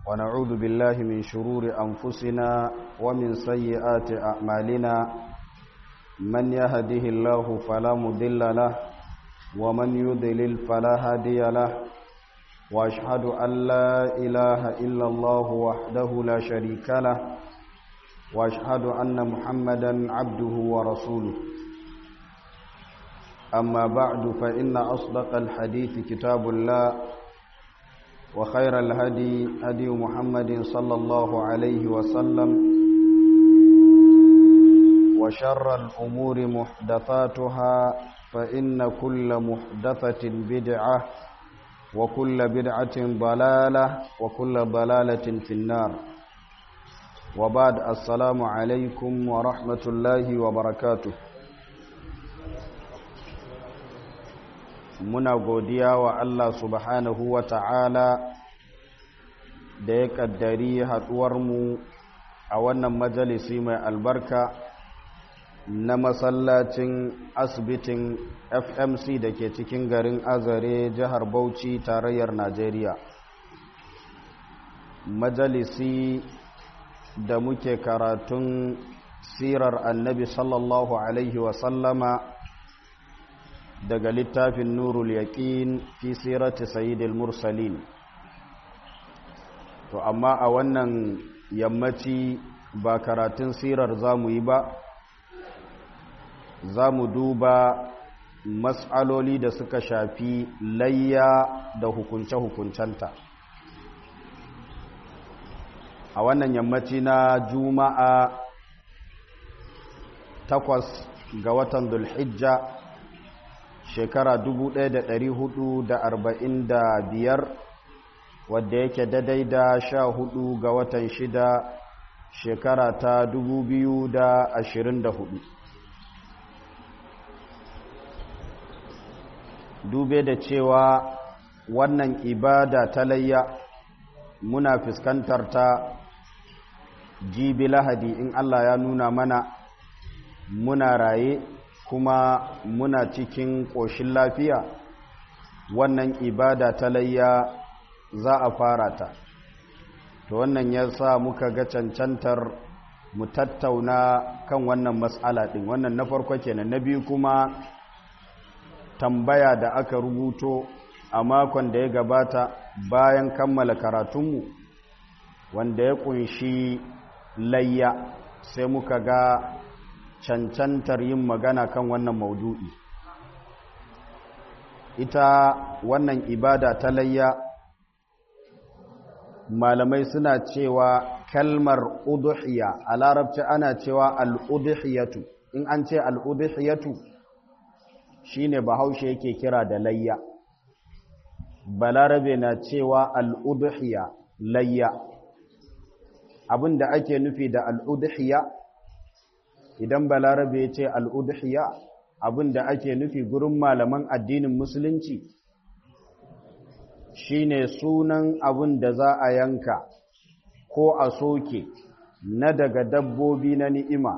ونعوذ بالله من شرور أنفسنا ومن سيئات أعمالنا من يهده الله فلا مضل له ومن يضلل فلا هادي له وأشهد أن لا إله إلا الله وحده لا شريك له وأشهد أن محمدا عبده ورسوله أما بعد فإن أصدق الحديث كتاب الله وخير الهدي هدي محمد صلى الله عليه وسلم وشر الأمور محدثاتها فإن كل محدثة بدعة وكل بدعة ضلالة وكل ضلالة في النار وبعد السلام عليكم ورحمة الله وبركاته muna godiya wa Allah subhanahu wa ta'ala da ya ƙaddari haɗuwarmu a wannan majalisi mai albarka na masallacin asibitin fmc da ke cikin garin azare jihar bauchi tarayyar najeriya majalisi da muke karatun sirar annabi sallallahu alaihi wasallama daga littafin nurul yaqin fi sirati sayyidil mursalin to amma a wannan yammaci ba karatun sirar zamu yi ba zamu duba mas'aloli da suka shafi layya da hukunce-hukuncenta a wannan yammaci na juma'a takwas ga watan dulhijja shekara biyar wadda yake daidai da sha hudu ga watan shida shekara ta hudu. dube da cewa wannan ibada ta layya muna fuskantar ta jibi lahadi in Allah ya nuna mana muna raye kuma muna cikin ƙoshin lafiya wannan ibada ta layya za a fara ta to wannan ya sa muka ga cancantar mu tattauna kan wannan matsala ɗin wannan na farko kenan na biyu kuma tambaya da aka rubuto a makon da ya gabata bayan kammala karatunmu wanda ya ƙunshi layya sai muka ga cancantar yin magana kan wannan maudu'i ita wannan ibada ta layya malamai suna cewa kalmar uduhiya a larabci ana cewa al'uduhiyatu in an ce al'uduhiyatu shine bahaushe yake kira da layya balarabe na cewa al'uduhiya layya abinda ake nufi da al'uduhiya idan balarabe ya ce al'udhiya abin da ake nufi gurin malaman addinin musulunci shine sunan abin da za a yanka ko a soke na daga dabbobi na ni'ima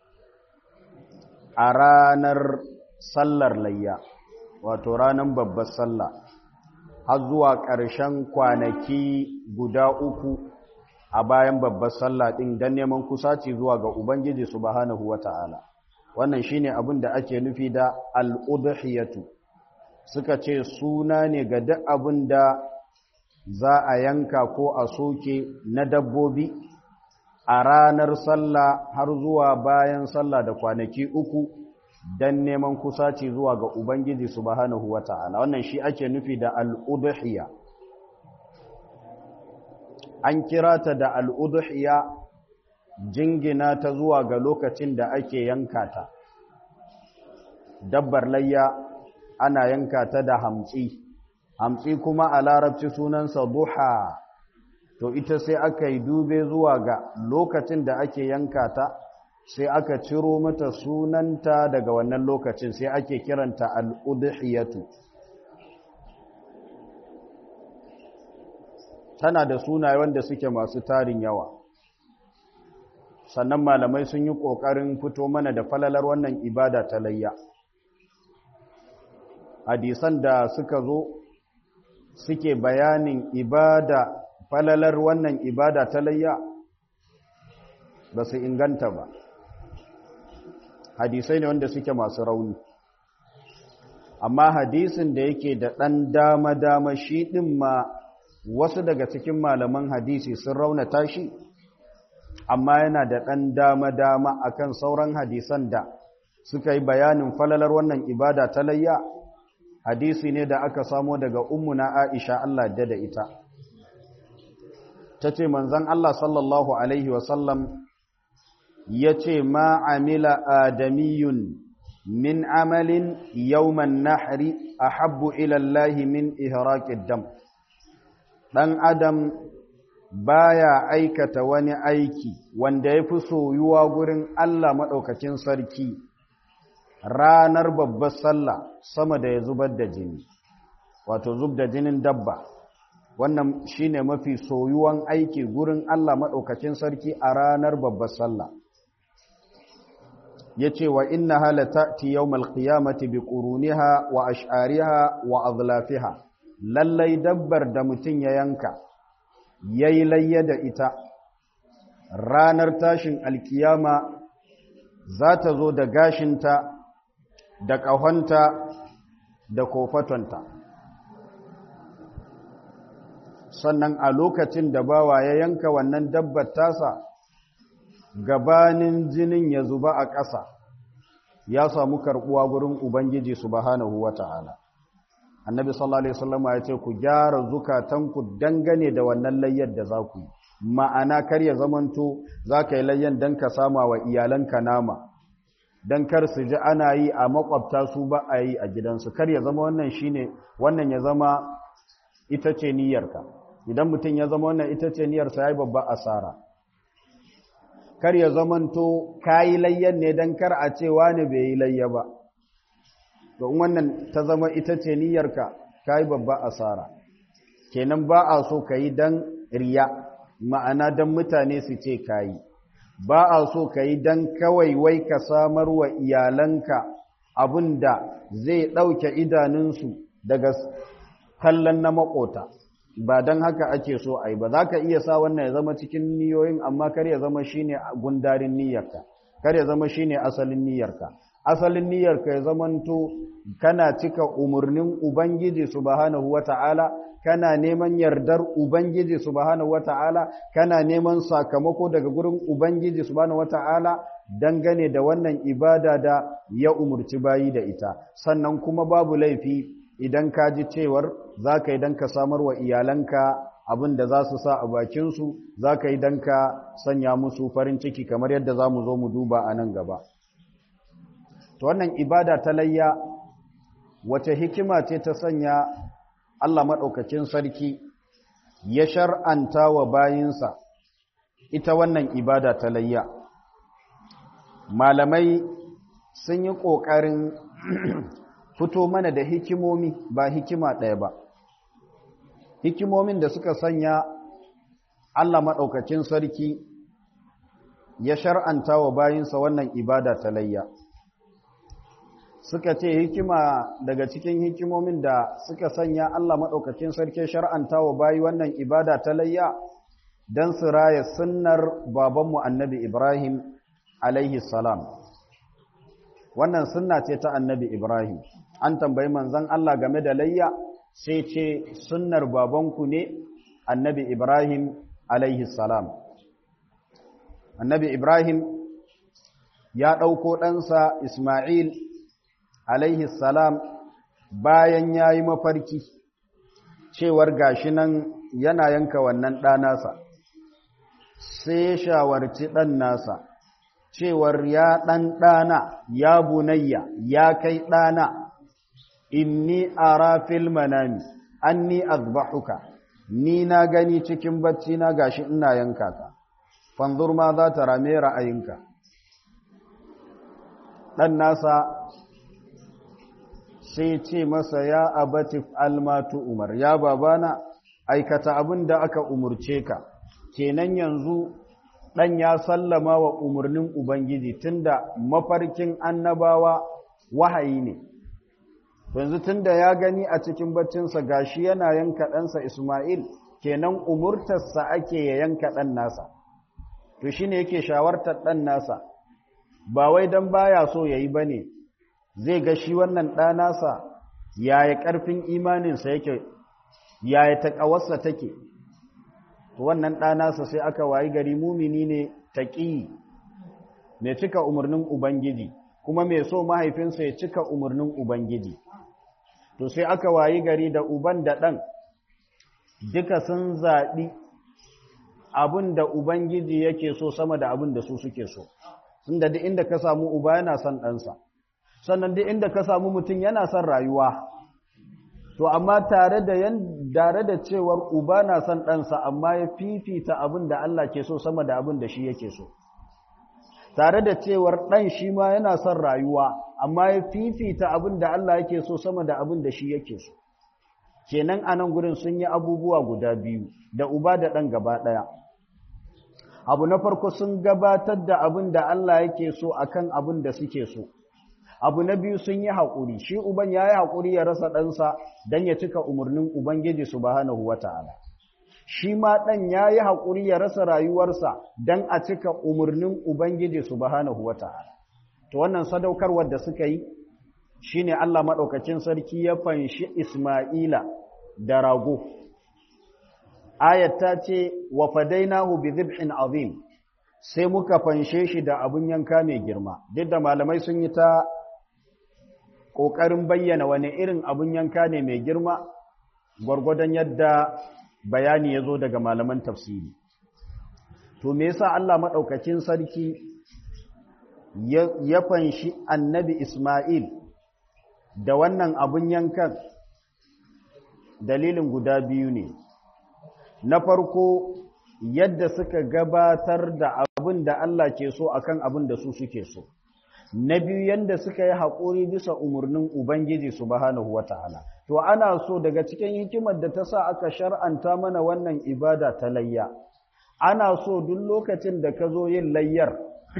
a ranar sallar layya wato ranar babbar sallah har zuwa ƙarshen kwanaki guda uku a bayan babbar sallah ɗin don neman kusaci zuwa ga Ubangiji subhanahu wa ta'ala. Wannan shi ne abin da ake nufi da al'udhiyatu, suka ce suna ne ga duk abin da za a yanka ko a soke na dabbobi a ranar sallah har zuwa bayan sallah da kwanaki uku don neman kusaci zuwa ga Ubangiji subhanahu wa ta'ala. Wannan shi ake nufi da al'udhiya. an kira ta da al'uduhiya jingina ta zuwa ga lokacin da ake yanka ta. Dabbar layya ana yanka ta da hamtsi, hamtsi kuma a larabci sunansa duha, to ita sai aka yi dube zuwa ga lokacin da ake yanka ta, sai aka ciro mata sunanta daga wannan lokacin sai ake kiranta al'uduhiyatu. tana da sunaye wanda suke masu tarin yawa sannan malamai sun yi ƙoƙarin fito mana da falalar wannan ibada ta layya hadisan da suka zo suke bayanin ibada falalar wannan ibada ta layya ba su inganta ba hadisai ne wanda suke masu rauni amma hadisin da yake da ɗan dama-dama shi ɗin ma wasu daga cikin malaman hadisi sun raunata shi amma yana da ɗan dama-dama akan sauran hadisan da suka yi bayanin falalar wannan ibada ta layya hadisi ne da aka samo daga ummuna Aisha Allah da da ita tace manzon Allah sallallahu alaihi wasallam yace ma amila adamiyun min amalin yawman nahri ahabbu ila Allah min ihraqid dam dan adam baya aikata wani aiki wanda yafi soyuwa gurin Allah madaukakin sarki ranar babbar sallah sama da ya zubar da jini wato zub da jinin dabba wannan shine mafi soyuwan aiki gurin Allah maɗaukacin sarki a ranar babbar sallah yace wa innaha latati yawmal qiyamati biquruniha wa ash'ariha wa adlafiha lallai dabbar da mutun ya yanka yayi layya da ita ranar tashin alkiyama za ta zo da gashinta da ƙahonta da kofatonta sannan a lokacin da bawa ya yanka wannan dabbar tasa gabanin jinin ya zuba a ƙasa ya samu karɓuwa gurin ubangiji subhanahu wata'ala annabi sallallahu alaihi wasallam ya ce ku gyara zukatanku dangane da wannan layyar da za ku yi ma'ana kar ya zamanto za ka yi layyan don ka sama wa iyalanka nama don kar su ji ana yi a makwabta su ba a yi a gidansu kar ya zama wannan shine wannan ya zama ita ce niyyarka idan mutum ya zama wannan ita ce niyyarsa ya yi babba asara kar ya zamanto ka yi layyan ne don kar a ce wani bai yi layya ba to wannan ta zama ita ce niyyarka ka yi babba asara kenan ba a so ka yi don riya ma'ana don mutane su ce ka yi ba a so ka yi don kawai wai ka samar wa iyalanka abin da zai ɗauke idanunsu daga kallon na makota ba don haka ake so a yi ba za ka iya sa wannan ya zama cikin niyoyin amma kar ya zama shi ne gundarin niyyarka kar ya zama shi ne asalin niyyarka asalin niyyarka ya zamanto kana cika umarnin ubangiji subhanahu wata'ala kana neman yardar Ubangiji subhanahu wata'ala kana neman sakamako daga gurin Ubangiji subhanahu wata'ala dangane da wannan ibada da ya umurci bayi da ita sannan kuma babu laifi idan ka ji cewar za ka yi don ka samar wa iyalanka abin da za su sa a bakinsu za ka yi don ka sanya musu farin ciki kamar yadda za mu zo mu duba a nan gaba to wannan ibada ta layya wace hikima ce ta sanya Allah maɗaukacin sarki ya shar'anta wa bayinsa ita wannan ibada ta layya. Malamai sun yi ƙoƙarin fito mana da hikimomi ba hikima ɗaya ba. Hikimomin da suka sanya Allah maɗaukacin sarki ya shar'anta wa bayinsa wannan ibada ta layya. suka ce hikima daga cikin hikimomin da suka sanya Allah maɗaukacin sarki shar'anta wa bayi wannan ibada ta layya don su raya sunnar babanmu annabi Ibrahim alaihi salam. Wannan sunna ce ta annabi Ibrahim, an tambayi manzan Allah game da layya sai ce sunnar babanku ne annabi Ibrahim alaihi salam. Annabi Ibrahim ya ɗauko ɗansa Ismail alaihi salam bayan ya yi mafarki cewar gashi nan yana yanka wannan ɗanasa sai ya shawarci ɗan nasa cewar ya ɗan ɗana ya bunayya ya kai ɗana inni ara fil manami anni azbahuka ni na gani cikin bacci na gashi ina yanka ka fanzur ma za ta rame ra'ayinka ɗan nasa sai ce masa ya abatif almatu umar ya babana aikata abin da aka umurce ka kenan yanzu dan ya sallama wa umarnin ubangiji tunda mafarkin annabawa wahayi ne yanzu tunda ya gani a cikin baccinsa gashi yana yanka ɗansa Ismail kenan umurtarsa ake ya yanka ɗan nasa to shine yake shawartar ɗan nasa ba wai don baya so ya yi ba ne zai ga shi wannan ɗa nasa yaya ƙarfin imaninsa yake yaya taƙawarsa take to wannan ɗa nasa sai aka wayi gari mumini ne taƙi mai cika umarnin ubangiji kuma mai so mahaifinsa ya cika umarnin ubangiji to sai aka wayi gari da uban da ɗan duka sun zaɓi abin da ubangiji yake so sama da abin da su suke so inda duk inda ka samu uba yana son ɗansa sannan duk inda ka samu mutum yana son rayuwa to amma tare da yan tare da cewar uba na son ɗansa amma ya fifita abin da Allah ke so sama da abin da shi yake so tare da cewar ɗan shi ma yana son rayuwa amma ya fifita abin da Allah yake so sama da abin da shi yake so kenan a nan gurin sun yi abubuwa guda biyu da uba da ɗan gaba ɗaya abu na farko sun gabatar da abin da Allah yake so akan abin da suke so abu na biyu sun yi haƙuri shi uban ya yi haƙuri ya rasa ɗansa don ya cika umarnin ubangiji subhanahu wata'ala shi ma ɗan ya yi haƙuri ya rasa rayuwarsa don a cika umarnin ubangiji subhanahu wata'ala to wannan sadaukarwar da suka yi shine Allah maɗaukacin sarki ya fanshi Isma'ila da rago ayat ta ce wa fadainahu bi dhibhin azim sai muka fanshe shi da abun yanka mai girma duk da malamai sun yi ta ƙoƙarin bayyana wani irin abun yanka ne mai girma gwargwadon yadda bayani ya zo daga malaman tafsiri to me yasa Allah maɗaukacin sarki ya fanshi annabi Ismail da wannan abun yankan dalilin guda biyu ne na farko yadda suka gabatar da abin da Allah ke so akan abin da su suke so na biyu yadda suka yi haƙuri bisa umarnin Ubangiji subhanahu wata'ala to ana so daga cikin hikimar da ta sa aka shar'anta mana wannan ibada ta layya ana so duk lokacin da ka zo yin layyar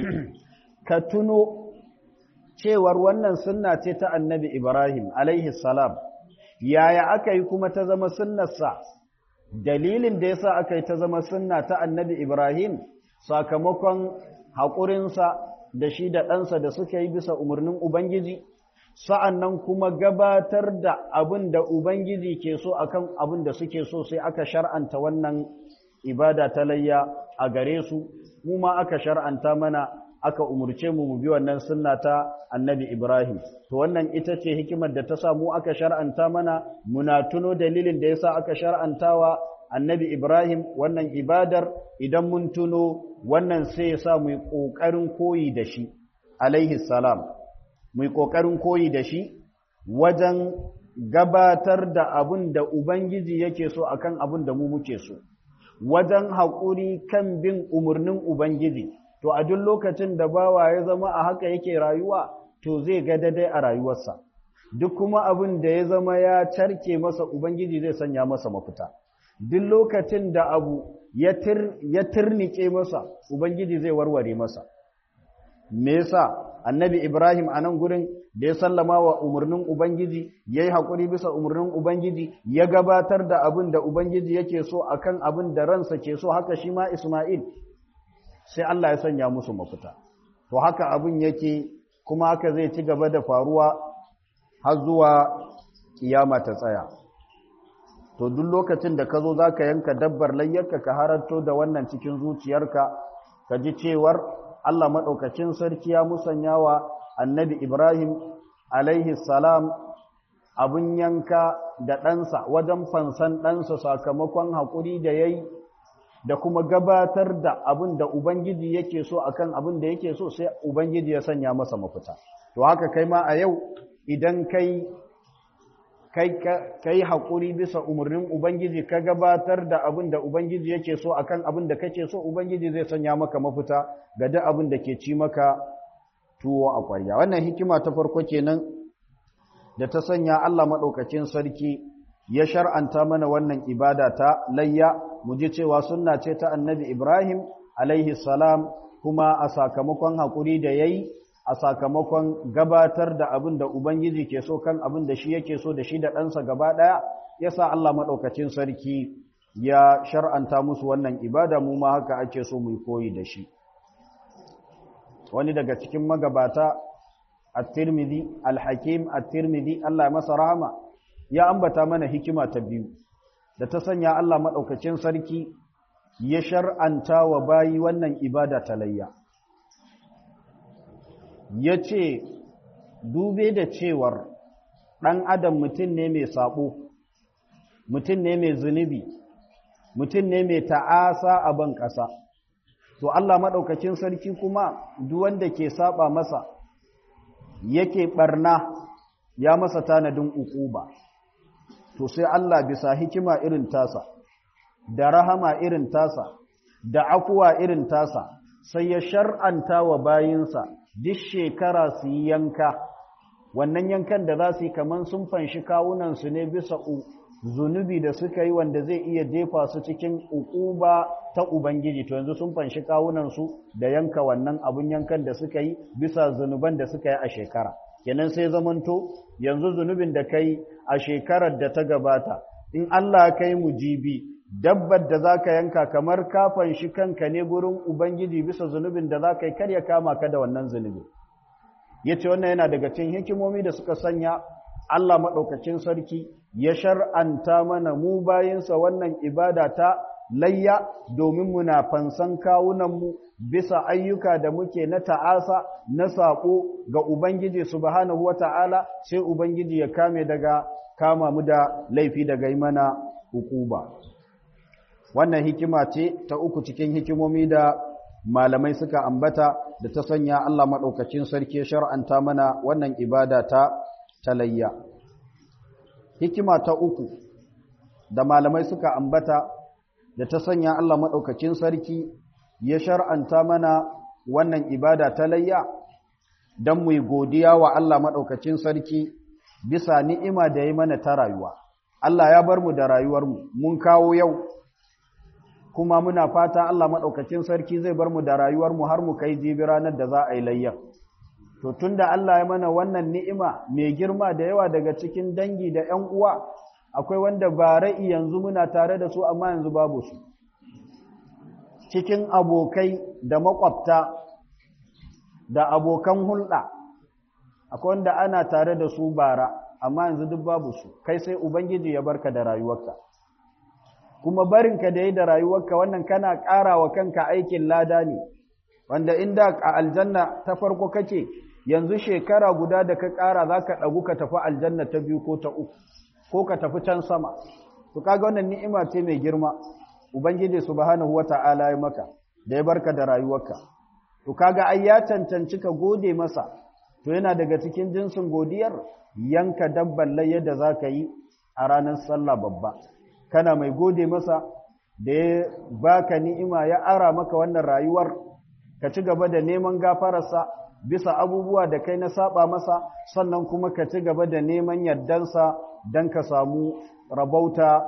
ka tuno cewar wannan sunna ce ta annabi Ibrahim alaihi salam yaya aka yi kuma ta zama sunnarsa dalilin da yasa aka yi ta zama sunna ta annabi Ibrahim sakamakon haƙurinsa da shi da ɗansa da suka yi bisa umarnin Ubangiji sa'an nan kuma gabatar da abin da Ubangiji ke so akan abin da suke so sai aka shar'anta wannan ibada ta layya a gare su mu ma aka shar'anta mana aka umurce mu mu bi wannan sunna ta annabi Ibrahim to wannan ita ce hikimar da ta sa mu aka shar'anta mana muna tuno dalilin da yasa aka shar'antawa annabi Ibrahim wannan ibadar idan mun tuno wannan sai ya sa mu yi kokarin koyi da shi alaihi salam mu yi kokarin koyi da shi wajen gabatar da abin da Ubangiji yake so akan abin da mu muke so wajen haƙuri kan bin umarnin Ubangiji to a duk lokacin da bawa ya zama a haka yake rayuwa to zai ga daidai a rayuwarsa duk kuma abin da ya zama ya carke masa ubangiji zai sanya masa mafita duk lokacin da abu ya turnike masa ubangiji zai warware masa me yasa annabi ibrahim a nan gurin da ya sallama wa umarnin ubangiji ya yi haƙuri bisa umarnin ubangiji ya gabatar da abin da ubangiji yake so akan abin da ransa ke so haka shi ma isma'il sai Allah ya sanya musu mafita to haka abin yake kuma haka zai ci gaba da faruwa har zuwa kiyama ta tsaya to duk lokacin da ka zo za ka yanka dabbar layyarka ka haranto da wannan cikin zuciyarka ka ji cewar Allah maɗaukacin sarki ya musanya wa annabi Ibrahim alaihi salam abin yanka da ɗansa wajen fansan ɗansa sakamakon haƙuri da ya yi da kuma gabatar da abin da Ubangiji yake so akan abin da yake so sai Ubangiji ya sanya masa mafita. To haka kai ma a yau idan kai kai haƙuri bisa umarnin Ubangiji ka gabatar da abin da Ubangiji yake so akan abin da kake so Ubangiji zai sanya maka mafita ga duk abin da ke ci maka tuwo a ƙwarya. Wannan hikima ta farko kenan da ta sanya Allah maɗaukacin sarki ya shar'anta mana wannan ibada ta layya mu ji cewa sunna ce ta annabi Ibrahim alaihi salam kuma a sakamakon haƙuri da yayi a sakamakon gabatar da abin da Ubangiji ke so kan abin da shi yake so da shi da ɗansa gaba ɗaya ya sa Allah maɗaukacin sarki ya shar'anta musu wannan ibada mu ma haka ake so mu koyi da shi wani daga cikin magabata at-tirmidhi al-hakim at-tirmidhi Allah ya masa rahama ya ambata mana hikima ta biyu da ta sanya Allah madaukakin sarki ya shar'anta wa bayi wannan ibada ta layya yace dube da cewar dan adam mutum ne mai sabo mutum ne mai zunubi mutum ne mai ta'asa a ban ƙasa to Allah maɗaukacin sarki kuma duk wanda ke saba masa yake ɓarna ya masa tanadin ukuba to sai Allah bisa hikima irin tasa da rahama irin tasa da akuwa irin tasa sai ya shar'anta wa bayinsa duk shekara su yi yanka wannan yankan da za su yi kamar sun fanshi kawunansu ne bisa zunubi da suka yi wanda zai iya jefa su cikin ukuba ta Ubangiji to yanzu sun fanshi kawunansu da yanka wannan abun yankan da suka yi bisa zunuban da suka yi a shekara kenan sai zamanto yanzu zunubin da kai a shekarar da ta gabata in Allah kai mu jibi dabbar da zaka yanka kamar ka fanshi kanka ne gurin Ubangiji bisa zunubin da zaka yi kar ya kama ka da wannan zunubi yace wannan yana daga cikin hikimomi da suka sanya Allah maɗaukacin sarki ya shar'anta mana mu bayinsa wannan ibada ta layya domin muna fansan kawunanmu bisa ayyuka da muke na ta'asa na saƙo ga Ubangiji subhanahu wa ta'ala sai Ubangiji ya kame daga kama mu da laifi daga yi mana hukuba. Wannan hikima ce ta uku cikin hikimomi da malamai suka ambata da ta sanya Allah maɗaukacin sarki ya shar'anta mana wannan ibada ta talayya. Hikima ta uku da malamai suka ambata da ta sanya Allah maɗaukacin sarki ya shar'anta mana wannan ibada talayya don mu godiya wa Allah maɗaukacin sarki bisa ni'ima da ya mana ta rayuwa. Allah ya bar mu da rayuwarmu, mun kawo yau, kuma muna fata Allah maɗaukacin sarki zai bar mu da rayuwarmu har mu kai jibi ranar da za a yi layyan. To tun da Allah ya mana wannan ni'ima mai girma da yawa daga cikin dangi da ‘yan uwa, akwai wanda ba ra'i yanzu muna tare da su amma yanzu babu su. Cikin abokai da makwabta da abokan hulɗa, akwai wanda ana tare da su bara, amma yanzu duk babu su, kai sai Ubangiji ya barka da rayuwarka. Kuma barinka da yi da rayuwarka wannan kana ƙara wa kanka aikin lada ne, wanda inda a aljanna ta farko kake yanzu shekara guda da ka ƙara za ka ɗagu ka tafi aljanna ta biyu ko ta uku ko ka tafi can sama to kaga wannan ni'ima ce mai girma ubangiji subhanahu wata'ala ya maka da ya barka da rayuwarka to kaga ai ya cancanci ka gode masa to yana daga cikin jinsin godiyar yanka dabban layya da za ka yi a ranar sallah babba kana mai gode masa da ya baka ni'ima ya ara maka wannan rayuwar ka ci gaba da neman gafararsa bisa abubuwa da kai na saba masa sannan kuma ka ci gaba da neman yardansa don ka samu rabauta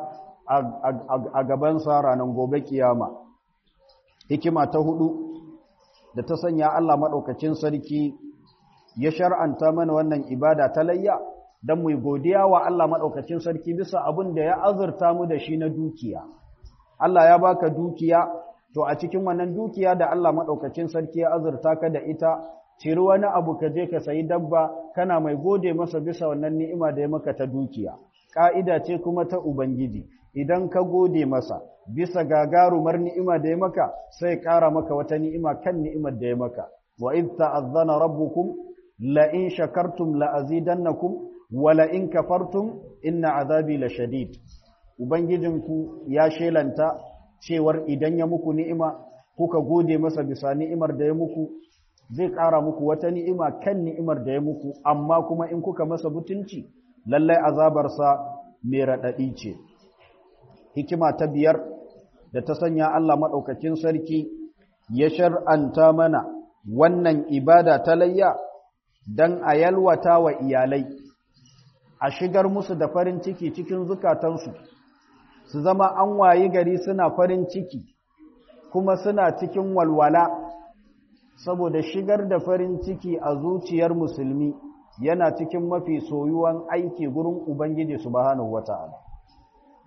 a gabansa ranar gobe kiyama hikima ta hudu da ta sanya Allah maɗaukacin sarki ya shar'anta mana wannan ibada ta layya don mu godiya wa Allah maɗaukacin sarki bisa abin da ya azurta mu da shi na dukiya Allah ya baka dukiya to a cikin wannan dukiya da Allah maɗaukacin sarki ya azurta ka da ita ciri wani abu ka je ka sayi dabba kana mai gode masa bisa wannan ni'ima da ya maka ta dukiya ƙa'ida ce kuma ta ubangiji idan ka gode masa bisa gagarumar ni'ima da ya maka sai ƙara maka wata ni'ima kan ni'imar da ya maka wa id ta'azzana rabbukum la in shakartum la azidannakum wa la in kafartum inna azabi la shadid ubangijinku ya shelanta cewar idan ya muku ni'ima kuka gode masa bisa ni'imar da ya muku zai ƙara muku wata ni'ima kan ni'imar da ya muku amma kuma in kuka masa butunci lallai azabarsa mai raɗaɗi ce hikima ta biyar da ta sanya Allah maɗaukacin sarki ya shar'anta mana wannan ibada ta layya don a yalwata wa iyalai a shigar musu da farin ciki cikin zukatansu su zama an wayi gari suna farin ciki kuma suna cikin walwala saboda shigar da farin ciki a zuciyar musulmi yana cikin mafi soyuwan aiki gurin Ubangiji subhanahu wata'ala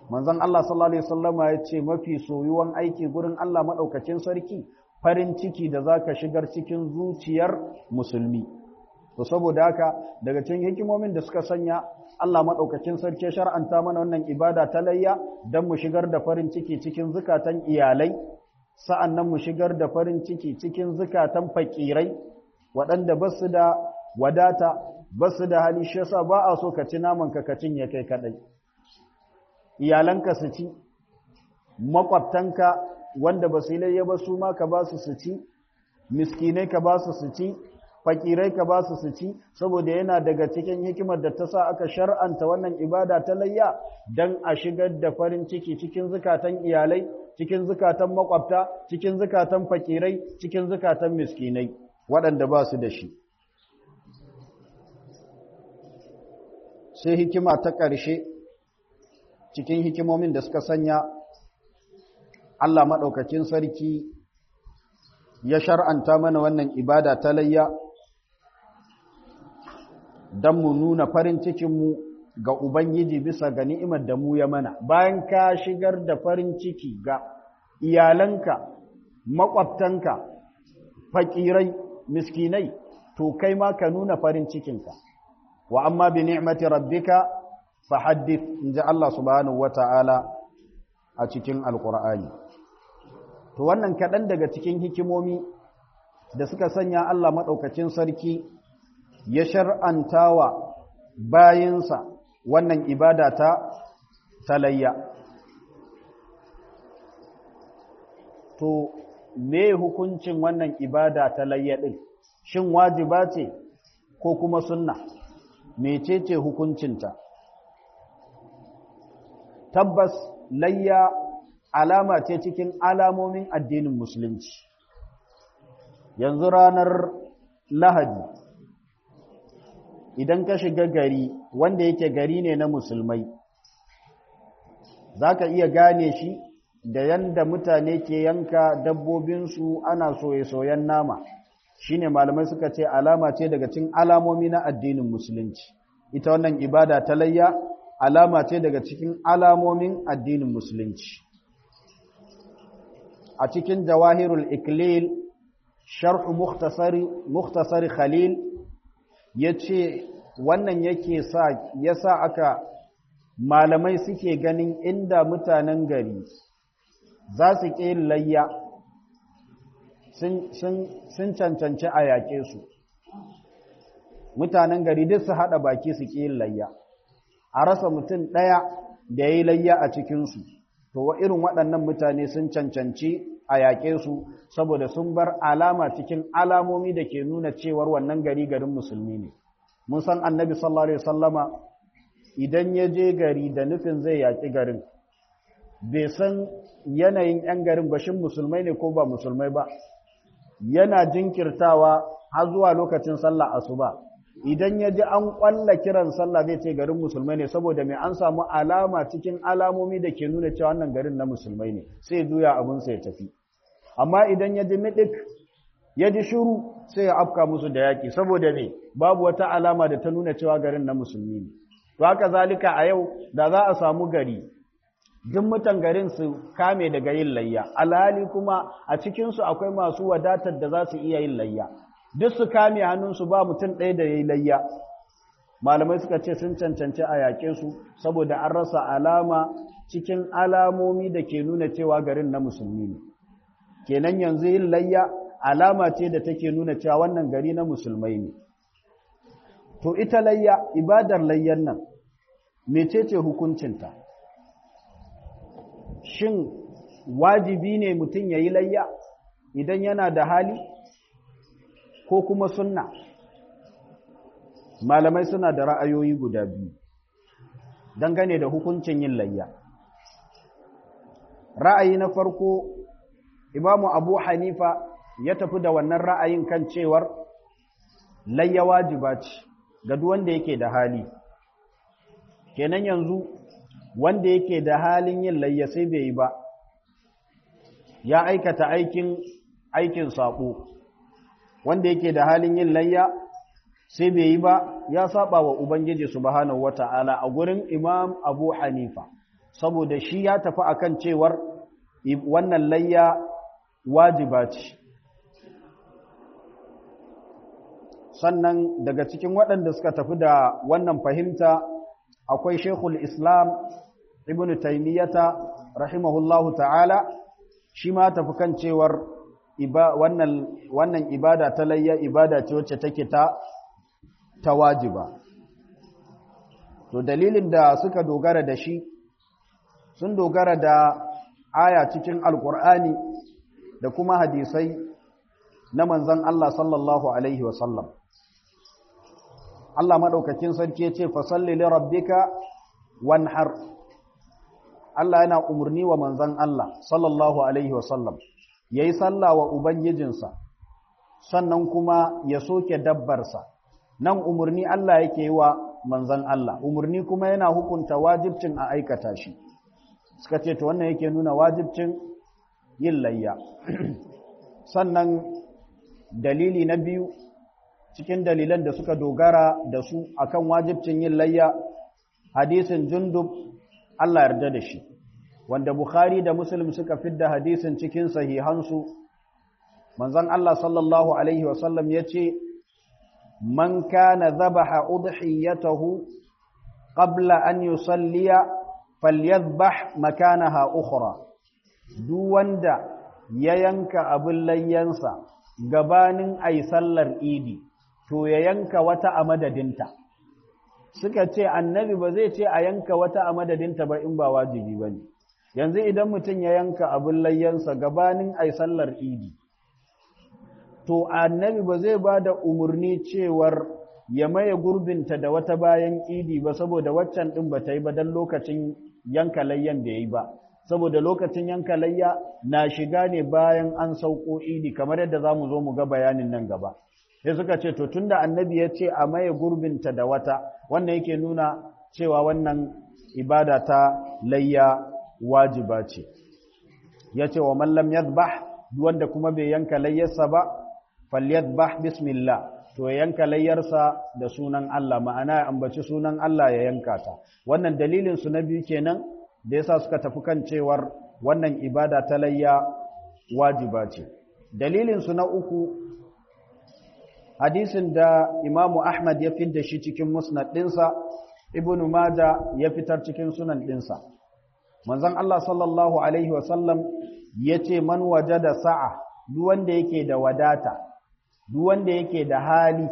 manzon Allah sallallahu alaihi wasallama ya ce mafi soyuwan aiki gurin Allah madaukakin sarki farin ciki da zaka shigar cikin zuciyar musulmi to saboda haka daga cikin hikimomin da suka sanya Allah madaukakin sarki shar'anta mana wannan ibada ta layya dan mu shigar da farin ciki cikin zukatan iyalai sa'annan mu shigar da farin ciki cikin zukatan fakirai waɗanda ba su da wadata ba su da hali shi yasa ba a so ka ci naman ka ka cinye kai kadai iyalanka su ci makwabtanka wanda ba su layya ba su ma ka ba su su ci miskinai ka ba su su ci fakirai ka ba su su ci saboda yana daga cikin hikimar da ta sa aka shar'anta wannan ibada ta layya don a shigar da farin ciki cikin zukatan iyalai cikin zukatan makwabta cikin zukatan fakirai cikin zukatan miskinai waɗanda ba su da shi sai hikima ta ƙarshe cikin hikimomin da suka sanya Allah maɗaukakin sarki ya shar'anta mana wannan ibada ta layya don mu nuna farin cikinmu ga Ubangiji bisa ga ni'imar da mu ya mana, bayan ka shigar da farin ciki ga iyalanka, maƙwabtanka, faƙirai, miskinai, to kai ma ka nuna farin cikinka. Wa amma bi ni'mati rabbika fa haddith in ji Allah subhanahu wa ta'ala a cikin Alƙur'ani. To wannan kaɗan daga cikin hikimomi da suka sanya Allah maɗaukacin sarki ya shar'antawa bayinsa wannan ibada ta talayya. To, me hukuncin wannan ibada talayya ɗin, shin wajiba ce ko kuma sunna, mecece hukuncinta? Tabbas layya alama ce cikin alamomin addinin Musulunci. Yanzu ranar Lahadi, idan ka shiga gari wanda yake gari ne na musulmai za ka iya gane shi da yanda mutane ke yanka dabbobinsu ana soye-soyen nama shine malamai suka ce alama ce daga cikin alamomi na addinin musulunci ita wannan ibada ta layya alama ce daga cikin alamomin addinin musulunci a cikin jawahirul iklil sharh mukhtasari khalil ya ce wannan yake sa ya sa aka malamai suke ganin inda mutanen gari za su ƙi layya sun cancanci a yaƙe su mutanen gari duk su haɗa baki su ƙi layya a rasa mutum ɗaya da ya yi layya a cikinsu to wa irin waɗannan mutane sun cancanci a yaƙe su saboda sun bar alama cikin alamomi da ke nuna cewar wannan gari garin musulmi ne mun san annabi sallallahu alaihi wasallama idan ya je gari da nufin zai yaƙi garin bai san yanayin 'yan garin bashin musulmai ne ko ba musulmai ba yana jinkirtawa har zuwa lokacin sallah asuba idan ya ji an ƙwalla kiran sallah zai ce garin musulmai ne saboda mai an samu alama cikin alamomi da ke nuna cewa wannan garin na musulmai ne sai juya abinsa ya tafi amma idan ya ji miɗik ya ji shuru sai ya afka musu da yaƙi saboda ne babu wata alama da ta nuna cewa garin na musulmi ne to haka zalika a yau da za a samu gari duk mutan garin su kame daga yin layya alhali kuma a cikinsu akwai masu wadatar da za su iya yin layya duk su kame hannunsu ba mutum ɗaya da ya yi layya malamai suka ce sun cancanci a yaƙe su saboda an rasa alama cikin alamomi da ke nuna cewa garin na musulmi ne kenan yanzu yin layya alama ce da take nuna cewa wannan gari na musulmai ne to ita layya ibadar layyan nan mecece hukuncinta shin wajibi ne mutum ya yi layya idan yana da hali ko kuma sunna malamai suna da ra'ayoyi guda biyu dangane da hukuncin yin layya ra'ayi na farko imamu abu hanifa ya tafi da wannan ra'ayin kan cewar layya wajiba ce ga duk wanda yake da hali kenan yanzu wanda yake da halin yin layya sai bai yi ba ya aikata aikin aikin sako wanda yake da halin yin layya sai bai yi ba ya saba wa ubangiji subhanahu wata'ala a gurin imam abu hanifa saboda shi ya tafi akan cewar wannan layya wajiba ce sannan daga cikin waɗanda suka tafi da wannan fahimta akwai shekul islam ibn taimiyyata rahimahullahu ta'ala shi ma tafi kan cewar wannan ibada ta layya ibada ce wacce take ta ta wajiba to dalilin da suka dogara da shi sun dogara da aya cikin alkur'ani da kuma hadisai na manzan Allah sallallahu alaihi wasallam Allah maɗaukakin sarki ya ce fasalli li rabbika wanhar Allah yana umarni wa manzan Allah sallallahu alaihi wasallam yayi sallah wa ubangijinsa sannan kuma ya soke dabbarsa nan umarni Allah yake yi wa manzan Allah umarni kuma yana hukunta wajibcin a aikata shi suka ce to wannan yake nuna wajibcin yin layya sannan dalili na biyu cikin dalilan da suka dogara da su akan wajibcin yin layya hadisin jundub Allah yarda da shi wanda Bukhari da Muslim suka fidda hadisin cikin sahihansu manzon Allah sallallahu alaihi wasallam yace man kana dhabaha udhiyatahu qabla an yusalliya falyadhbah makanaha ukhra duk wanda ya yanka abin layyansa gabanin ai sallar idi to ya yanka wata a madadinta suka ce annabi ba zai ce a yanka wata a madadinta ba in ba wajibi ba ne yanzu idan mutum ya yanka abin layyansa gabanin ai sallar idi to annabi ba zai ba da umarni cewar ya maye gurbinta da wata bayan idi ba saboda waccan ɗin ba ta yi ba don lokacin yanka layyan da ya yi ba saboda lokacin yanka layya na shiga ne bayan an sauko idi kamar yadda za mu zo mu ga bayanin nan gaba sai suka ce to tunda annabi ya ce a maye gurbinta da wata wannan yake nuna cewa wannan ibada ta layya wajiba ce ya ce wa mallam yadbah wanda kuma bai yanka layyarsa ba falyadbah bismillah to ya yanka layyarsa da sunan Allah ma'ana ya ambaci sunan Allah ya yanka ta wannan dalilin su na biyu kenan da yasa suka tafi kan cewar wannan ibada ta layya wajiba ce dalilin su na uku hadisin da Imam Ahmad ya fidda shi cikin musnad ɗinsa Ibn Majah ya fitar cikin sunan ɗinsa manzon Allah sallallahu alaihi wasallam yace man wajada sa'a duk wanda yake da wadata duk wanda yake da hali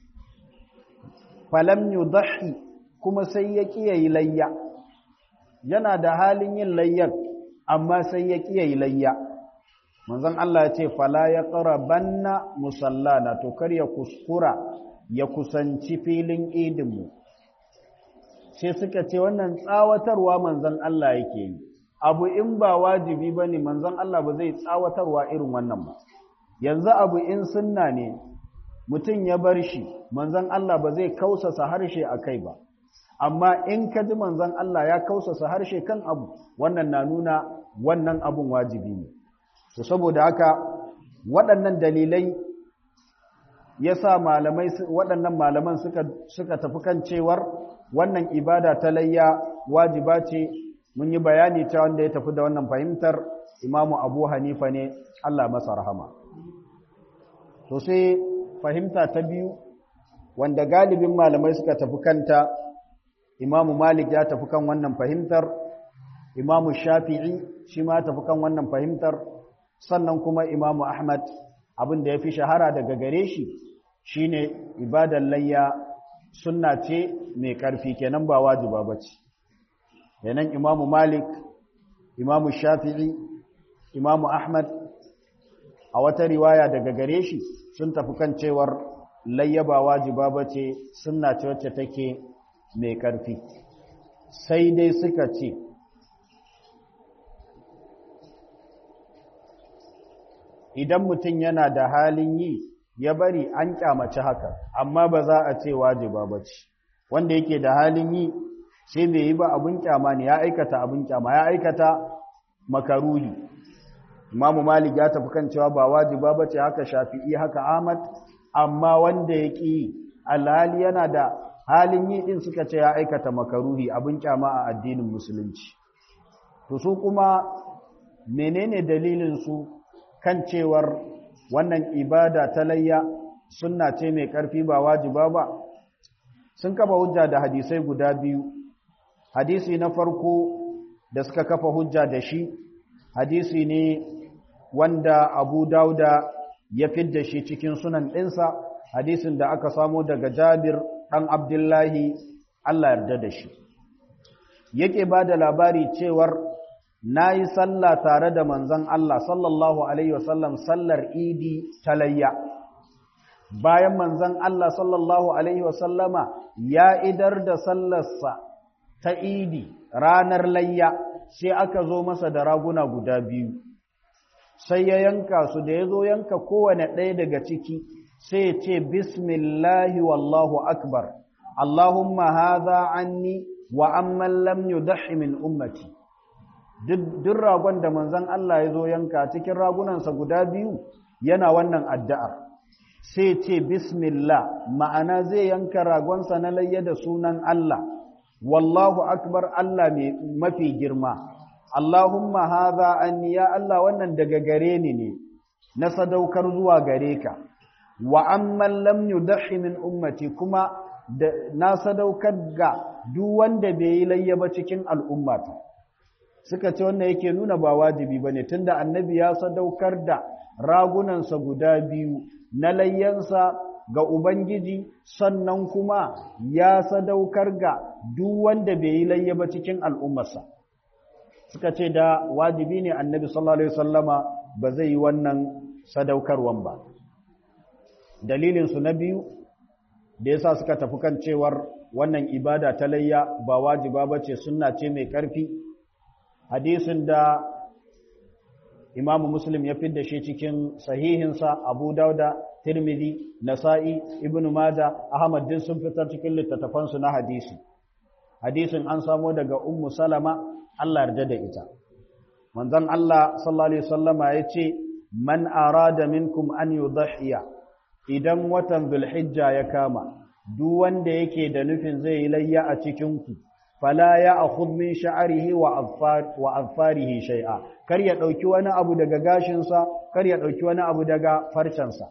falam yudhi kuma sai ya kiyaye layya yana da halin yin layyan amma sai ya kiyaye layya manzon Allah ya ce fala yaqrabanna musallana to kar ya kuskura ya kusanci filin idin mu sai suka ce wannan tsawatarwa manzon Allah yake yi abu in ba wajibi bane manzon Allah ba zai tsawatarwa irin wannan ba yanzu abu in sunna ne mutum ya bar shi manzon Allah ba zai kausasa harshe a kai ba amma in ka ji manzon Allah ya kausasa harshe kan abu wannan na nuna wannan abun wajibi ne to saboda haka waɗannan dalilai yasa malamai waɗannan malaman suka suka tafi kan cewar wannan ibada ta layya wajiba ce mun yi bayani ta wanda ya tafi da wannan fahimtar imamu abu hanifa ne Allah masa rahama to sai fahimta ta biyu wanda galibin malamai suka tafi kanta imamu malik ya tafi kan wannan fahimtar imamu shafi'i shi ma tafi kan wannan fahimtar sannan kuma imamu ahmad abin da ya fi shahara daga gare shi shine ibadan layya sunna ce mai ƙarfi kenan ba wajiba ba ce kenan imamu malik imamu shafi'i imamu ahmad a wata riwaya daga gare shi sun tafi kan cewar layya ba wajiba ba ce sunna ce wacce take mai ƙarfi sai dai suka ce idan mutum yana da halin yi ya bari an kyamaci haka amma ba za a ce wajiba ba ce wanda yake da halin yi sai bai yi ba abin kyama ne ya aikata abin kyama ya aikata makaruhi imamu malik ya tafi kan cewa ba wajiba ba ce haka shafi'i haka ahmad amma wanda ya ƙi alhali yana da halin yi ɗin suka ce ya aikata makaruhi abin kyama a addinin musulunci to su kuma menene dalilin su kan cewar wannan ibada ta layya sunna ce mai ƙarfi ba wajiba ba sun kafa hujja da hadisai guda biyu hadisi na farko da suka kafa hujja da shi hadisi ne wanda abu dauda ya fidda shi cikin sunan ɗinsa hadisin da aka samo daga jabir ɗan abdullahi allah yarda da shi yake ba da labari cewar na yi sallah tare da manzan allah sallallahu alaihi wasallam sallar idi talayya bayan manzan allah sallallahu alaihi wasallama ya idar da sallarsa ta idi ranar layya sai aka zo masa da raguna guda biyu sai ya yanka su da ya zo yanka kowane ɗaya daga ciki sai ya ce bismillahi wallahu akbar allahumma haza anni wa amman lam yudahi min ummati duk ragon da manzon Allah ya zo yanka cikin ragunansa guda biyu yana wannan addu'ar sai ce bismillah ma'ana zai yanka ragonsa na layya da sunan Allah wallahu akbar Allah mai mafi girma Allahumma haza anni ya Allah wannan daga gare ni ne na sadaukar zuwa gare ka wa amman lam yudahi min ummati kuma na sadaukar ga duk wanda bai yi layya ba cikin al'ummata suka ce wannan yake nuna ba wajibi bane tunda annabi ya sadaukar da ragunansa guda biyu na layyansa ga ubangiji sannan kuma ya sadaukar ga duk wanda bai yi layya ba cikin al'ummarsa suka ce da wajibi ne annabi sallallahu alaihi wasallama ba zai yi wannan sadaukarwan ba dalilinsu na biyu da yasa suka tafi kan cewar wannan ibada ta layya ba wajiba ba ce sunna ce mai ƙarfi hadisin da imamu muslim ya fidda shi cikin sahihinsa abu dauda tirmidhi nasa'i ibnu maja ahmad din sun fitar cikin littattafansu na hadisi hadisin an samo daga ummu salama Allah yarda da ita manzon Allah sallallahu alaihi wasallama yace man arada minkum an yudhiya idan watan zulhijja ya kama duk wanda yake da nufin zai yi layya a cikin ku fala ya akhudh min sha'rihi wa azfar wa azfarihi shay'a kar ya dauki wani abu daga gashin sa kar ya dauki wani abu daga farcen sa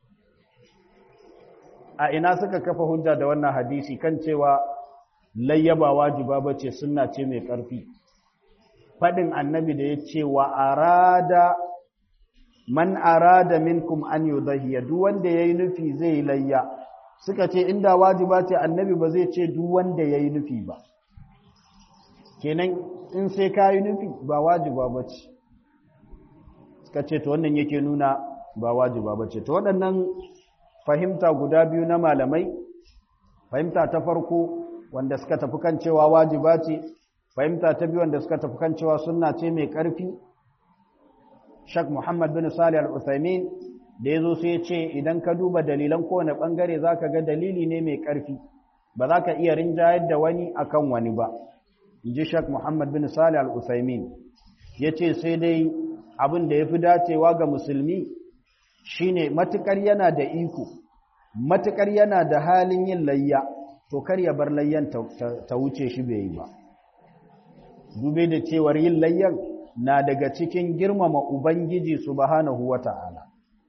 a ina suka kafa hujja da wannan hadisi kan cewa layya ba wajiba bace sunna ce mai karfi fadin annabi da yace wa arada man arada minkum an yudhiya duk wanda yayi nufi zai layya suka ce inda wajiba ce annabi ba zai ce duk wanda yayi nufi ba kenan in sai kayi nufi ba wajiba bace suka ce to wannan yake nuna ba wajiba bace to waɗannan fahimta guda biyu na malamai fahimta ta farko wanda suka tafi kan cewa wajiba ce fahimta ta biyu wanda suka tafi kan cewa sunna ce mai ƙarfi Shak Muhammad bin Salih Al-Uthaymin da yazo sai ya ce idan ka duba dalilan kowane bangare zaka ga dalili ne mai ƙarfi ba za ka iya rinjayar da wani akan wani ba inji Shak Muhammad bin Salih Al-Uthaymin yace sai dai abin da yafi dacewa ga musulmi shine matukar yana da iko matukar yana da halin yin layya to kar ya bar layyan ta wuce shi bai yi ba dube da cewar yin layyan na daga cikin girmama Ubangiji subhanahu wa ta'ala.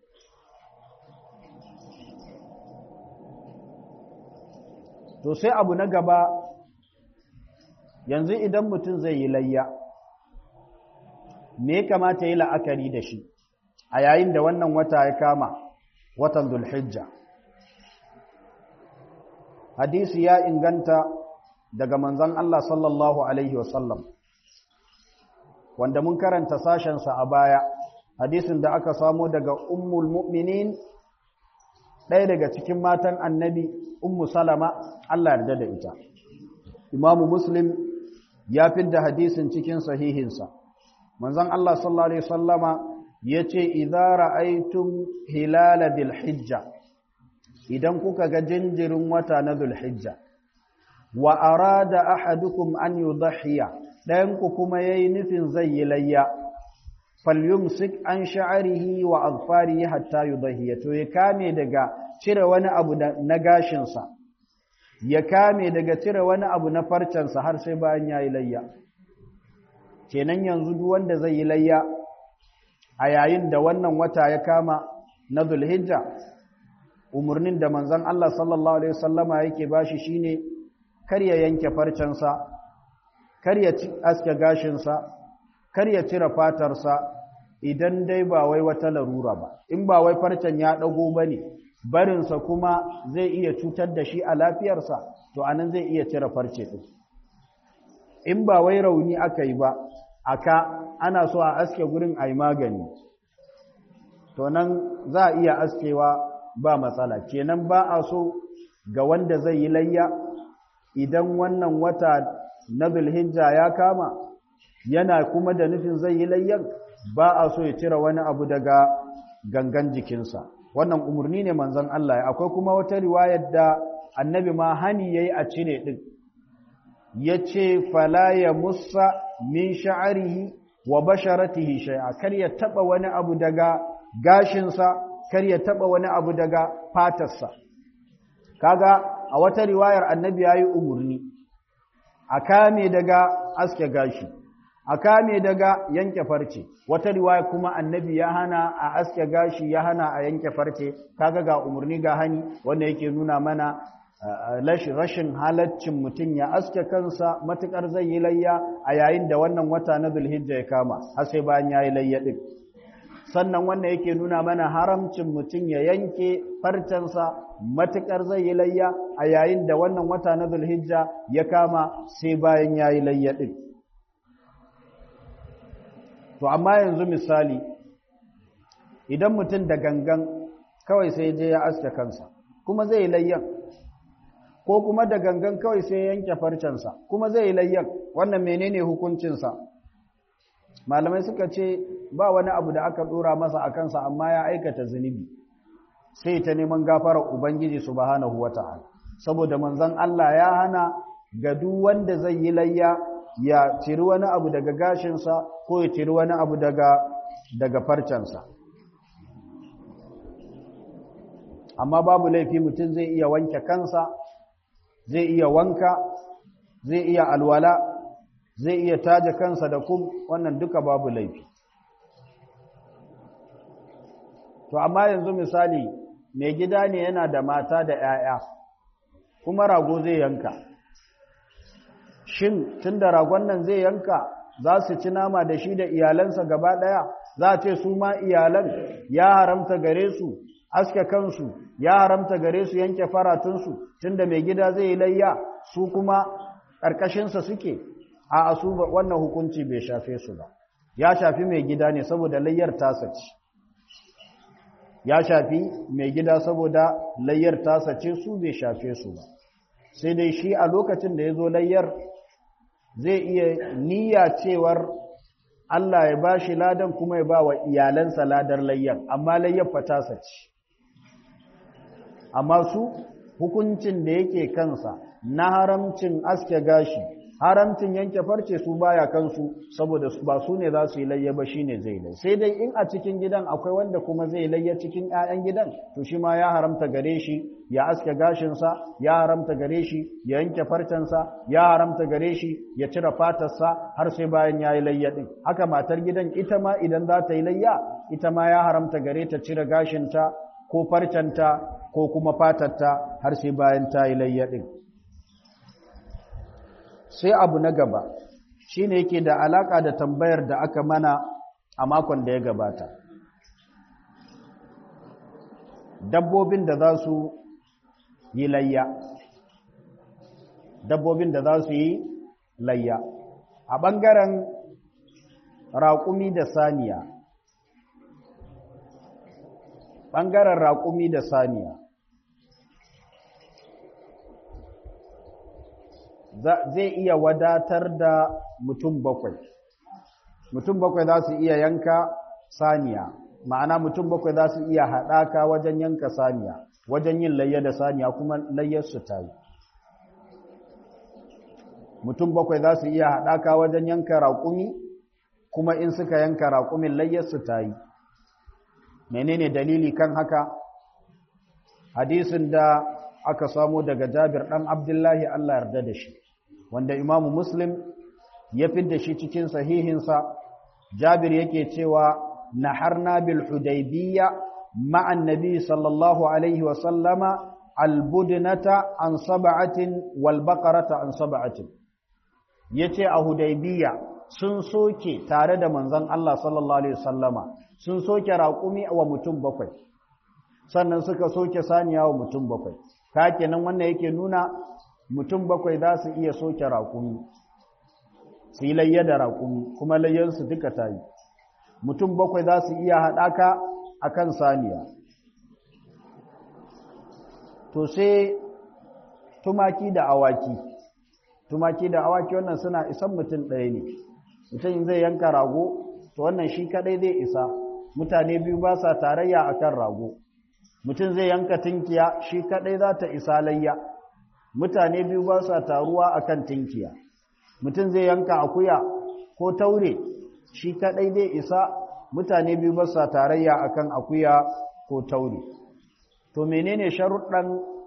To sai abu na gaba, yanzu idan mutum zai yi layya, me kamata yi la'akari da shi a yayin da wannan wata ya kama watan Zulhijja. Hadisi ya inganta daga manzan Allah sallallahu Alaihi wasallam. wanda mun karanta sashensa a baya hadisin da aka samo daga ummul mu'minin ɗaya daga cikin matan annabi ummu salama Allah yarda da ita imamu muslim ya fidda hadisin cikin sahihinsa manzon Allah sallallahu alaihi wasallama yace idza ra'aytum hilala dhil hijja idan kuka ga jinjirin wata na dhul hijja wa arada ahadukum an yudhiya ɗayanku kuma ya yi nufin zai yi layya, falyumsik an sha'arihi wa alfarihi hatta yi to ya kame daga cire wani abu na gashinsa, ya kame daga cire wani abu na farcensa har sai bayan ya yi layya. kenan yanzu duk wanda zai yi layya a yayin da wannan wata ya kama na zulhijja umarnin da manzon Allah sallallahu alaihi wasallama yake bashi shine kar ya yanke farcensa kar ya aske gashinsa kar ya cire fatarsa idan dai ba wai wata larura ba in ba wai farcen ya dago bane barinsa kuma zai iya cutar da shi a lafiyarsa to anan zai iya cire farce din in ba wai rauni aka yi ba aka ana so a aske gurin ai magani to nan za a iya askewa ba matsala kenan ba a so ga wanda zai yi layya idan wannan wata na zulhijja ya kama yana kuma da nufin zai yi layyan ba a so ya cire wani abu daga gangan jikinsa wannan umarni ne manzon Allah akwai kuma wata riwayar da annabi ma hani yayi a cire din yace fala ya musa min sha'rihi wa basharatihi shay'a kar ya taba wani abu daga gashinsa kar ya taba wani abu daga fatarsa kaga a wata riwayar annabi yayi umurni a kame daga aske gashi a kame daga yanke farce wata riwaya kuma annabi ya hana a aske gashi ya hana a yanke farce kaga ga umurni ga hani wanda yake nuna mana rashin halaccin mutum ya aske kansa matukar zai yi layya a yayin da wannan wata na zulhijja ya kama har sai bayan ya yi layya din sannan wannan yake nuna mana haramcin mutum ya yanke farcensa matukar zai yi layya a yayin da wannan wata na zulhijja ya kama sai bayan ya yi layya din to amma yanzu misali idan mutum da gangan kawai sai je ya aske kansa kuma zai yi layyan ko kuma da gangan kawai sai yanke farcensa kuma zai yi layyan wannan menene hukuncinsa malamai suka ce ba wani abu da aka dora masa a kansa amma ya aikata zunubi sai ta neman gafarar ubangiji subhanahu wata'ala saboda manzon Allah ya hana ga duk wanda zai yi layya ya ciri wani abu daga gashinsa ko ya ciri wani abu daga daga farcensa amma babu laifi mutum zai iya wanke kansa zai iya wanka zai iya alwala zai iya taje kansa da kum wannan duka babu laifi to amma yanzu misali mai gida ne yana da mata da 'ya'ya kuma rago zai yanka shin tun da ragon nan zai yanka za su ci nama da shi da iyalansa gaba ɗaya za a ce su ma iyalan ya haramta gare su aske kansu ya haramta gare su yanke faratunsu tun da mai gida zai yi layya su kuma ƙarƙashinsa suke a asu wannan hukunci bai shafe su ba ya shafi mai gida ne saboda layyar tasa ce ya shafi mai gida saboda layyar tasa ce su bai shafe su ba sai dai shi a lokacin da ya zo layyar zai iya niyya cewar Allah ya ba shi ladan kuma ya ba wa iyalansa ladar layyar amma layyar fatasa ce amma su hukuncin da yake kansa na haramcin aske gashi haramcin yanke farce su baya kansu saboda ba su ne za su yi layya ba shine zai lai sai dai in a cikin gidan akwai wanda kuma zai layya cikin 'ya'yan gidan to shi ma ya haramta gare shi ya aske gashinsa ya haramta gare shi ya yanke farcensa ya haramta gare shi ya cire fatarsa har sai bayan ya yi layya din haka matar gidan ita ma idan za ta yi layya ita ma ya haramta gare ta cire gashinta ko farcenta ko kuma fatarta har sai bayan ta yi layya din sai abu na gaba shine yake da alaka da tambayar da aka mana a makon da ya gabata dabbobin da za su yi layya dabbobin da za su yi layya a ɓangaren raƙumi da saniya ɓangaren raƙumi da saniya zai iya wadatar da mutum bakwai mutum bakwai za su iya yanka saniya ma'ana mutum bakwai za su iya haɗaka wajen yanka saniya wajen yin layya da saniya kuma layyar su ta yi mutum bakwai za su iya haɗaka wajen yanka raƙumi kuma in suka yanka raƙumin layyar su ta yi menene dalili kan haka hadisin da aka samo daga jabir ɗan abdullahi allah yarda da shi wanda imamu muslim ya fidda shi cikin sahihinsa jabir yake cewa naharna bil hudaybiyya ma'an nabi sallallahu alaihi wa sallama albudnata an sab'atin wal baqarata an sab'atin yace a hudaybiyya sun soke tare da manzon Allah sallallahu alaihi wasallama sun soke raƙumi wa mutum bakwai sannan suka soke saniya wa mutum bakwai ka kenan wannan yake nuna mutum bakwai za su iya soke raƙumi su yi layya da raƙumi kuma layyansu duka ta yi mutum bakwai za su iya haɗaka a kan saniya to sai tumaki da awaki tumaki da awaki wannan suna isan mutum ɗaya ne mutum zai yanka rago to wannan shi kaɗai zai isa mutane biyu ba sa tarayya a kan rago mutum zai yanka tinkiya shi kaɗai za ta isa layya mutane biyu ba sa taruwa a kan tinkiya mutum zai yanka akuya ko taure shi kaɗai zai isa mutane biyu ba sa tarayya a kan akuya ko taure to menene sharuɗan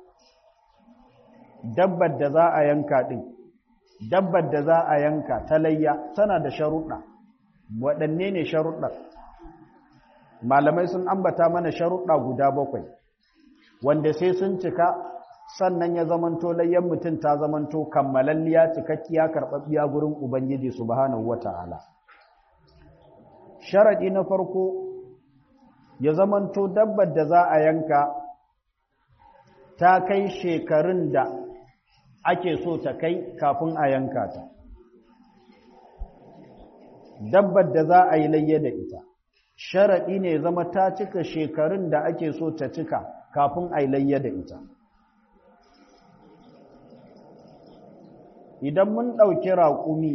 dabbar da za a yanka ɗin dabbar da za a yanka ta layya tana da sharuɗa waɗanne ne sharuɗa malamai sun ambata mana sharuɗa guda bakwai wanda sai sun cika sannan ya zamanto layyan mutum ta zamanto kammalalliya cikakkiya karɓaɓɓiya gurin ubangiji subhanahu wata'ala sharaɗi na farko ya zamanto dabbar da za a yanka ta kai shekarun da ake so ta kai kafin a yanka ta dabbar da za a yi layya da ita sharaɗi ne zama ta cika shekarun da ake so ta cika kafin a yi layya da ita idan mun ɗauki raƙumi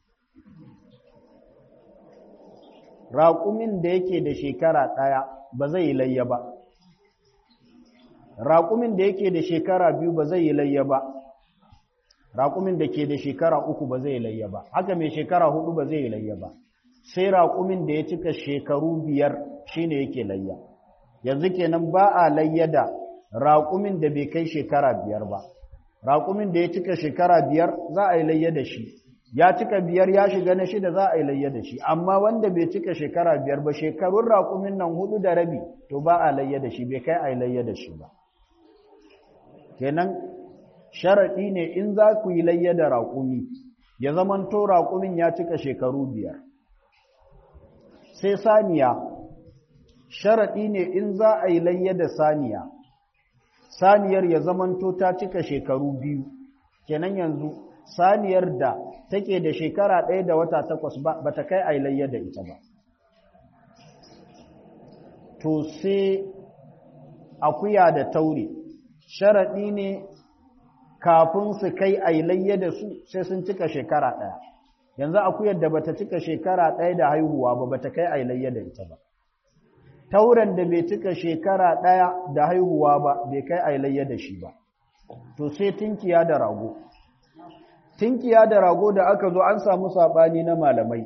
raƙumin da yake da shekara ɗaya ba zai yi layya ba raƙumin da yake da shekara biyu ba zai yi layya ba raƙumin da ke da shekara uku ba zai layya ba haka mai shekara hudu ba zai layya ba sai raƙumin da ya cika shekaru biyar shine yake layya yanzu kenan ba a layya da raƙumin da bai kai shekara biyar ba raƙumin da ya cika shekara biyar za a yi layya da shi ya cika biyar ya shiga na shida za a yi layya da shi amma wanda bai cika shekara biyar ba shekarun raƙumin nan hudu da rabi to ba a layya da shi bai kai a yi layya da shi ba kenan sharaɗi ne in za ku yi layya da raƙumi ya zamanto raƙumin ya cika shekaru biyar sai saniya sharaɗi ne in za a yi layya da saniya saniyar ya zamanto ta cika shekaru biyu kenan yanzu saniyar da take da shekara ɗaya da wata takwas ba ta kai a yi layya da ita ba to sai akuya da taure sharaɗi ne kafin su kai ailayya da su sai sun cika shekara ɗaya yanzu akuyar da bata cika shekara ɗaya da haihuwa ba bata kai ailayya da ita ba tauren da bai cika shekara ɗaya da haihuwa ba bai kai ailayya da shi ba to sai tinkiya da rago tinkiya da rago da aka zo an samu saɓani na malamai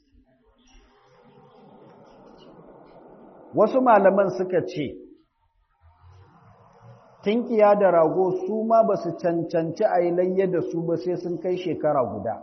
wasu malaman suka ce tinkiya da rago su ma ba su cancanci a yi layya da su ba sai sun kai shekara guda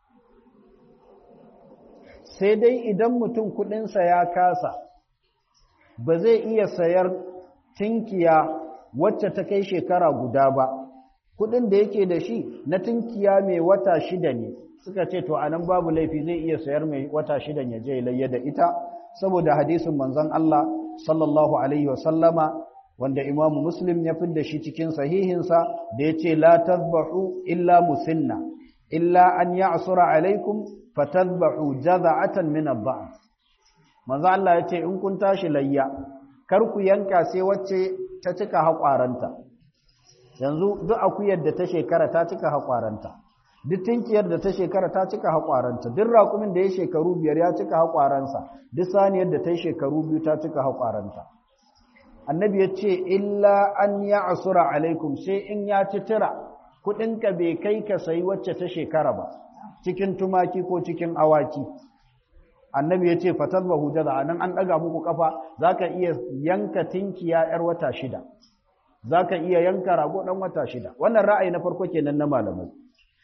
sai dai idan mutum kudinsa ya kasa ba zai iya sayar tinkiya wacce ta kai shekara guda ba kudin da yake da shi na tinkiya mai wata shida ne suka ce to anan babu laifi zai iya sayar mai wata shida ya je layya da ita saboda hadisin manzon Allah sallallahu alaihi wasallama wanda imamu muslim ya fi da shi cikin sahihinsa da ya ce la tazbahu illa musinna illa an ya'sura alaikum fatazbahu jaza'atan min ad-da'n manzo Allah ya ce in kun tashi layya kar ku yanka sai wacce ta cika haƙwaranta yanzu duk akuyar da ta shekara ta cika haƙwaranta duk tinkiyar da ta shekara ta cika haƙwaranta duk raƙumin da ya shekaru biyar ya cika haƙwaransa duk saniyar da ta yi shekaru biyu ta cika haƙwaranta annabi ya ce illa an ya asura alaikum sai in ya ci tira kuɗinka bai kai ka sayi wacce ta shekara ba cikin tumaki ko cikin awaki annabi ya ce fatar ba hujjada a nan an ɗaga muku ƙafa za ka iya yanka tinkiya 'yar wata shida za ka iya yanka rago ɗan wata shida wannan ra'ayi na farko kenan na malamai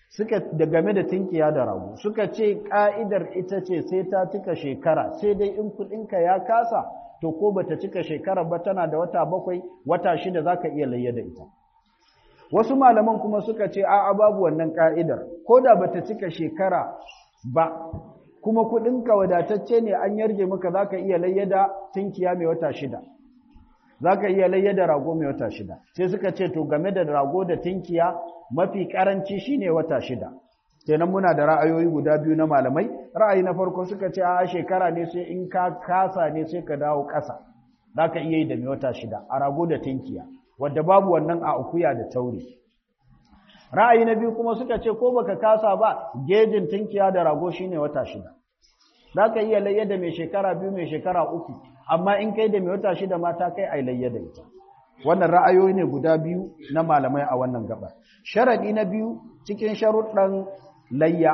suka da game da tinkiya da rago suka ce ka'idar ita ce sai ta cika shekara sai dai in kudinka ya kasa to ko bata cika shekara ba tana da wata bakwai wata shida zaka iya layya da ita wasu malaman kuma suka ce a'a babu wannan ka'idar ko da bata cika shekara ba kuma kudinka wadatacce ne an yarje maka zaka iya layya da tinkiya mai wata shida zaka iya layya da rago mai wata shida sai suka ce to game da rago da tinkiya mafi karanci shine wata shida kenan muna da ra'ayoyi guda biyu na malamai ra'ayi na farko suka ce a shekara ne sai in ka kasa ne sai ka dawo ƙasa zaka iya yi da mai wata shida a rago da tinkiya wadda babu wannan a akuya da tauri ra'ayi na biyu kuma suka ce ko baka kasa ba gejin tinkiya da rago shine wata shida zaka iya layya da mai shekara biyu mai shekara uku amma in kai da mai wata shida mata kai ai layya da ita wannan ra'ayoyi ne guda biyu na malamai a wannan gaba sharadi na biyu cikin sharuɗan layya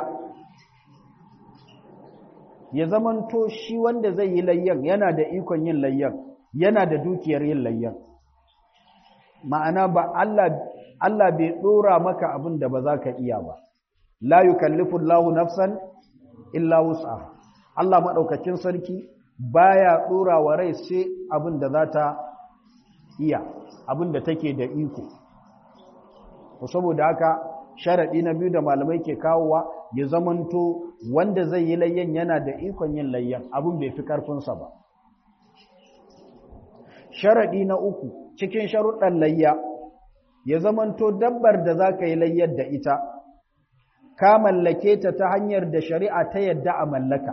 ya zamanto shi wanda zai yi layyan yana da ikon yin layyan yana da dukiyar yin layyan ma'ana ba Allah Allah bai dora maka abin da ba za ka iya ba la yukallifu Allahu nafsan illa wus'aha Allah madaukakin sarki baya dora wa rai sai abin da za ta iya abin da take da iko saboda haka sharadi na biyu da malamai ke kawowa ya zamanto wanda zai yi layyan yana da ikon yin layyan abin bai fi karfinsa ba sharadi na uku cikin sharuɗan layya ya zamanto dabbar da za ka yi layyar da ita ka mallake ta ta hanyar da shari'a ta yadda a mallaka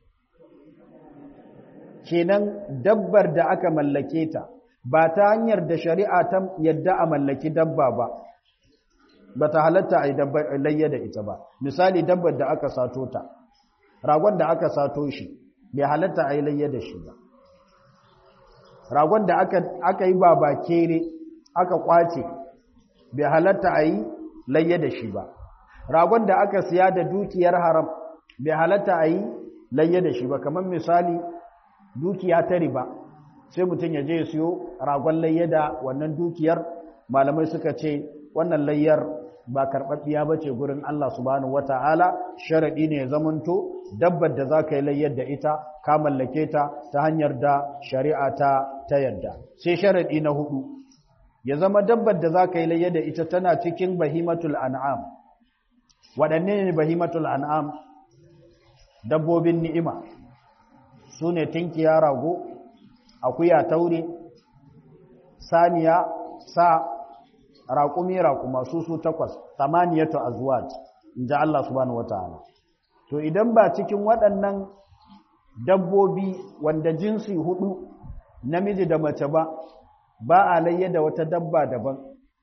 kenan dabbar da aka mallake ta ba ta hanyar da shari'a ta yadda a mallaki dabba ba ba ta halatta a yi layya da ita ba misali dabbar da aka sato ta ragon da aka sato shi bai halatta a yi layya da shi ba ragon da aka yi baba kere aka kwace bai halatta a yi layya da shi ba ragon da aka siya da dukiyar haram bai halatta a yi layya da shi ba kamar misali dukiya ta riba sai mutum ya je siyo ragon layya da wannan dukiyar malamai suka ce wannan layyar ba karɓaɓɓiya ba ce gurin Allah subhanahu wata'ala sharaɗi ne ya zamanto dabbar da za ka yi layyar da ita ka mallake ta ta hanyar da shari'a ta ta yadda sai sharaɗi na hudu ya zama dabbar da za ka yi layyar da ita tana cikin bahimatul an'am waɗanne ne bahimatul an'am dabbobin ni'ima su ne tinkiya rago akuya taure saniya sa raƙumi raƙuma su su takwas tamaniyatu azwaj in ji Allah subhanahu wataala to idan ba cikin waɗannan dabbobi wanda jinsi hudu namiji da mace ba ba a layya da wata dabba daban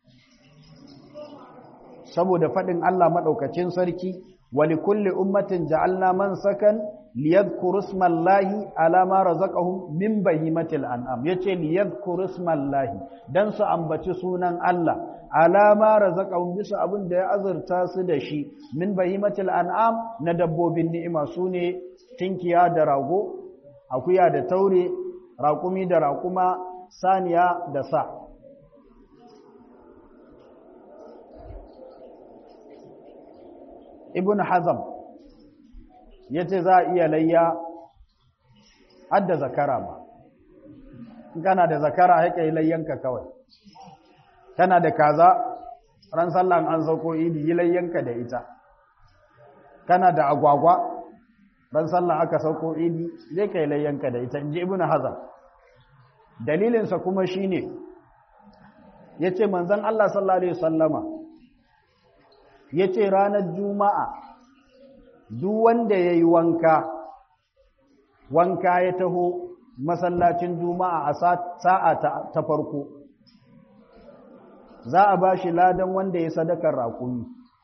saboda faɗin Allah maɗaukacin sarki wali kulli ummatin ja'alna man sakan liyadhkuru ismallahi ala ma razaqahum min bahimatil an'am yace liyadhkuru ismallahi dan su ambaci sunan Allah ala ma razaqahum bisa abin da ya azurta su da shi min bahimatil an'am na dabbobin ni'ima sune tinkiya da rago akuya da taure raƙumi da raƙuma saniya da sa ibn hazam ya ce za a iya layya hadda zakara ba kana da zakara haika yi layyanka kawai kana da kaza ran sallan an sauko idi yi layyanka da ita kana da agwagwa ran sallan aka sauko idi zai ka yi layyanka da ita in ji ibn hazam dalilinsa kuma shi ne ya ce manzan Allah sallallahu Alaihi wasallama ya ce ranar juma'a duk wanda ya yi wanka wanka ya taho masallacin juma'a a sa'a ta farko za a ba shi ladan wanda ya sadakar raƙumi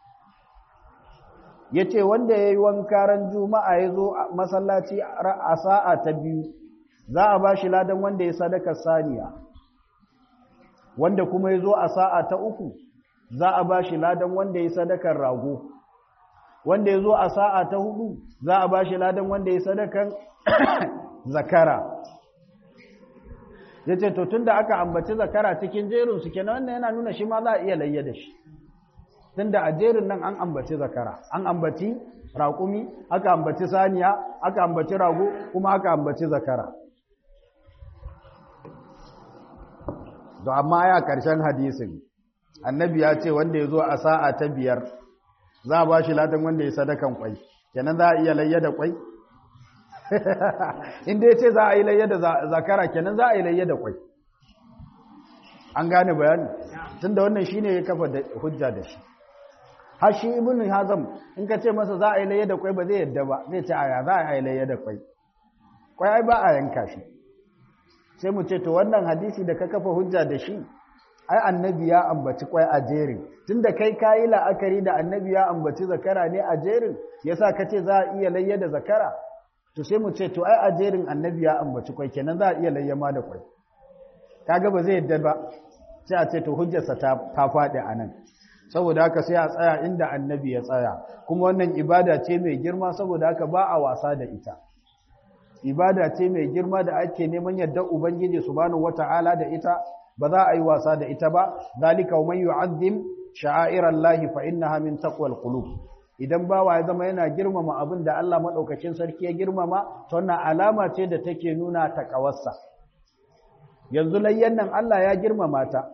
ya ce wanda ya yi wanka ran juma'a ya zo masallaci a sa'a ta biyu za a ba shi ladan wanda ya sadakar saniya wanda kuma ya zo a sa'a ta uku za a ba shi ladan wanda ya sadakar rago wanda ya zo a sa'a ta hudu za a ba shi ladan wanda ya sadakar zakara ya ce to tun da aka ambaci zakara cikin jerinsu kenan wannan yana nuna shi ma za a iya layya da shi tunda a jerin nan an ambaci zakara an ambaci raƙumi aka ambaci saniya aka ambaci rago kuma aka ambaci zakara to amma ya karshen hadisin annabi ya ce wanda ya zo a sa'a ta biyar za a ba shi latin wanda ya sadakan kwai kenan za a iya layya da kwai inda ya ce za a yi layya da zakara kenan za a yi layya da kwai an gane bayani tun da wannan shi ne ya kafa hujja da shi har shi ibn hazam in ka ce masa za a yi layya da kwai ba zai yadda ba zai ce aya za a yi layya da kwai kwai ai ba a yanka shi sai mu ce to wannan hadisi da ka kafa hujja da shi ai annabi ya ambaci kwai a jerin tunda kai kayi la'akari da annabi ya ambaci zakara ne a jerin yasa ka ce za a iya layya da zakara to sai mu ce to ai a jerin annabi ya ambaci kwai kenan za a iya layya ma da kwai kaga ba zai yadda ba sai a ce to hujjarsa ta ta faɗi a nan saboda haka sai a tsaya inda annabi ya tsaya kuma wannan ibada ce mai girma saboda haka ba a wasa da ita ibada ce mai girma da ake neman yadda ubangiji subhanahu wata'ala da ita ba za a yi wasa da ita ba zalika man yu'azzim sha'airallahi fa innaha min taqwal qulub idan bawa ya zama yana girmama abin da Allah madaukakin sarki ya girmama to wannan alama ce da take nuna takawarsa yanzu layyan nan Allah ya girmama ta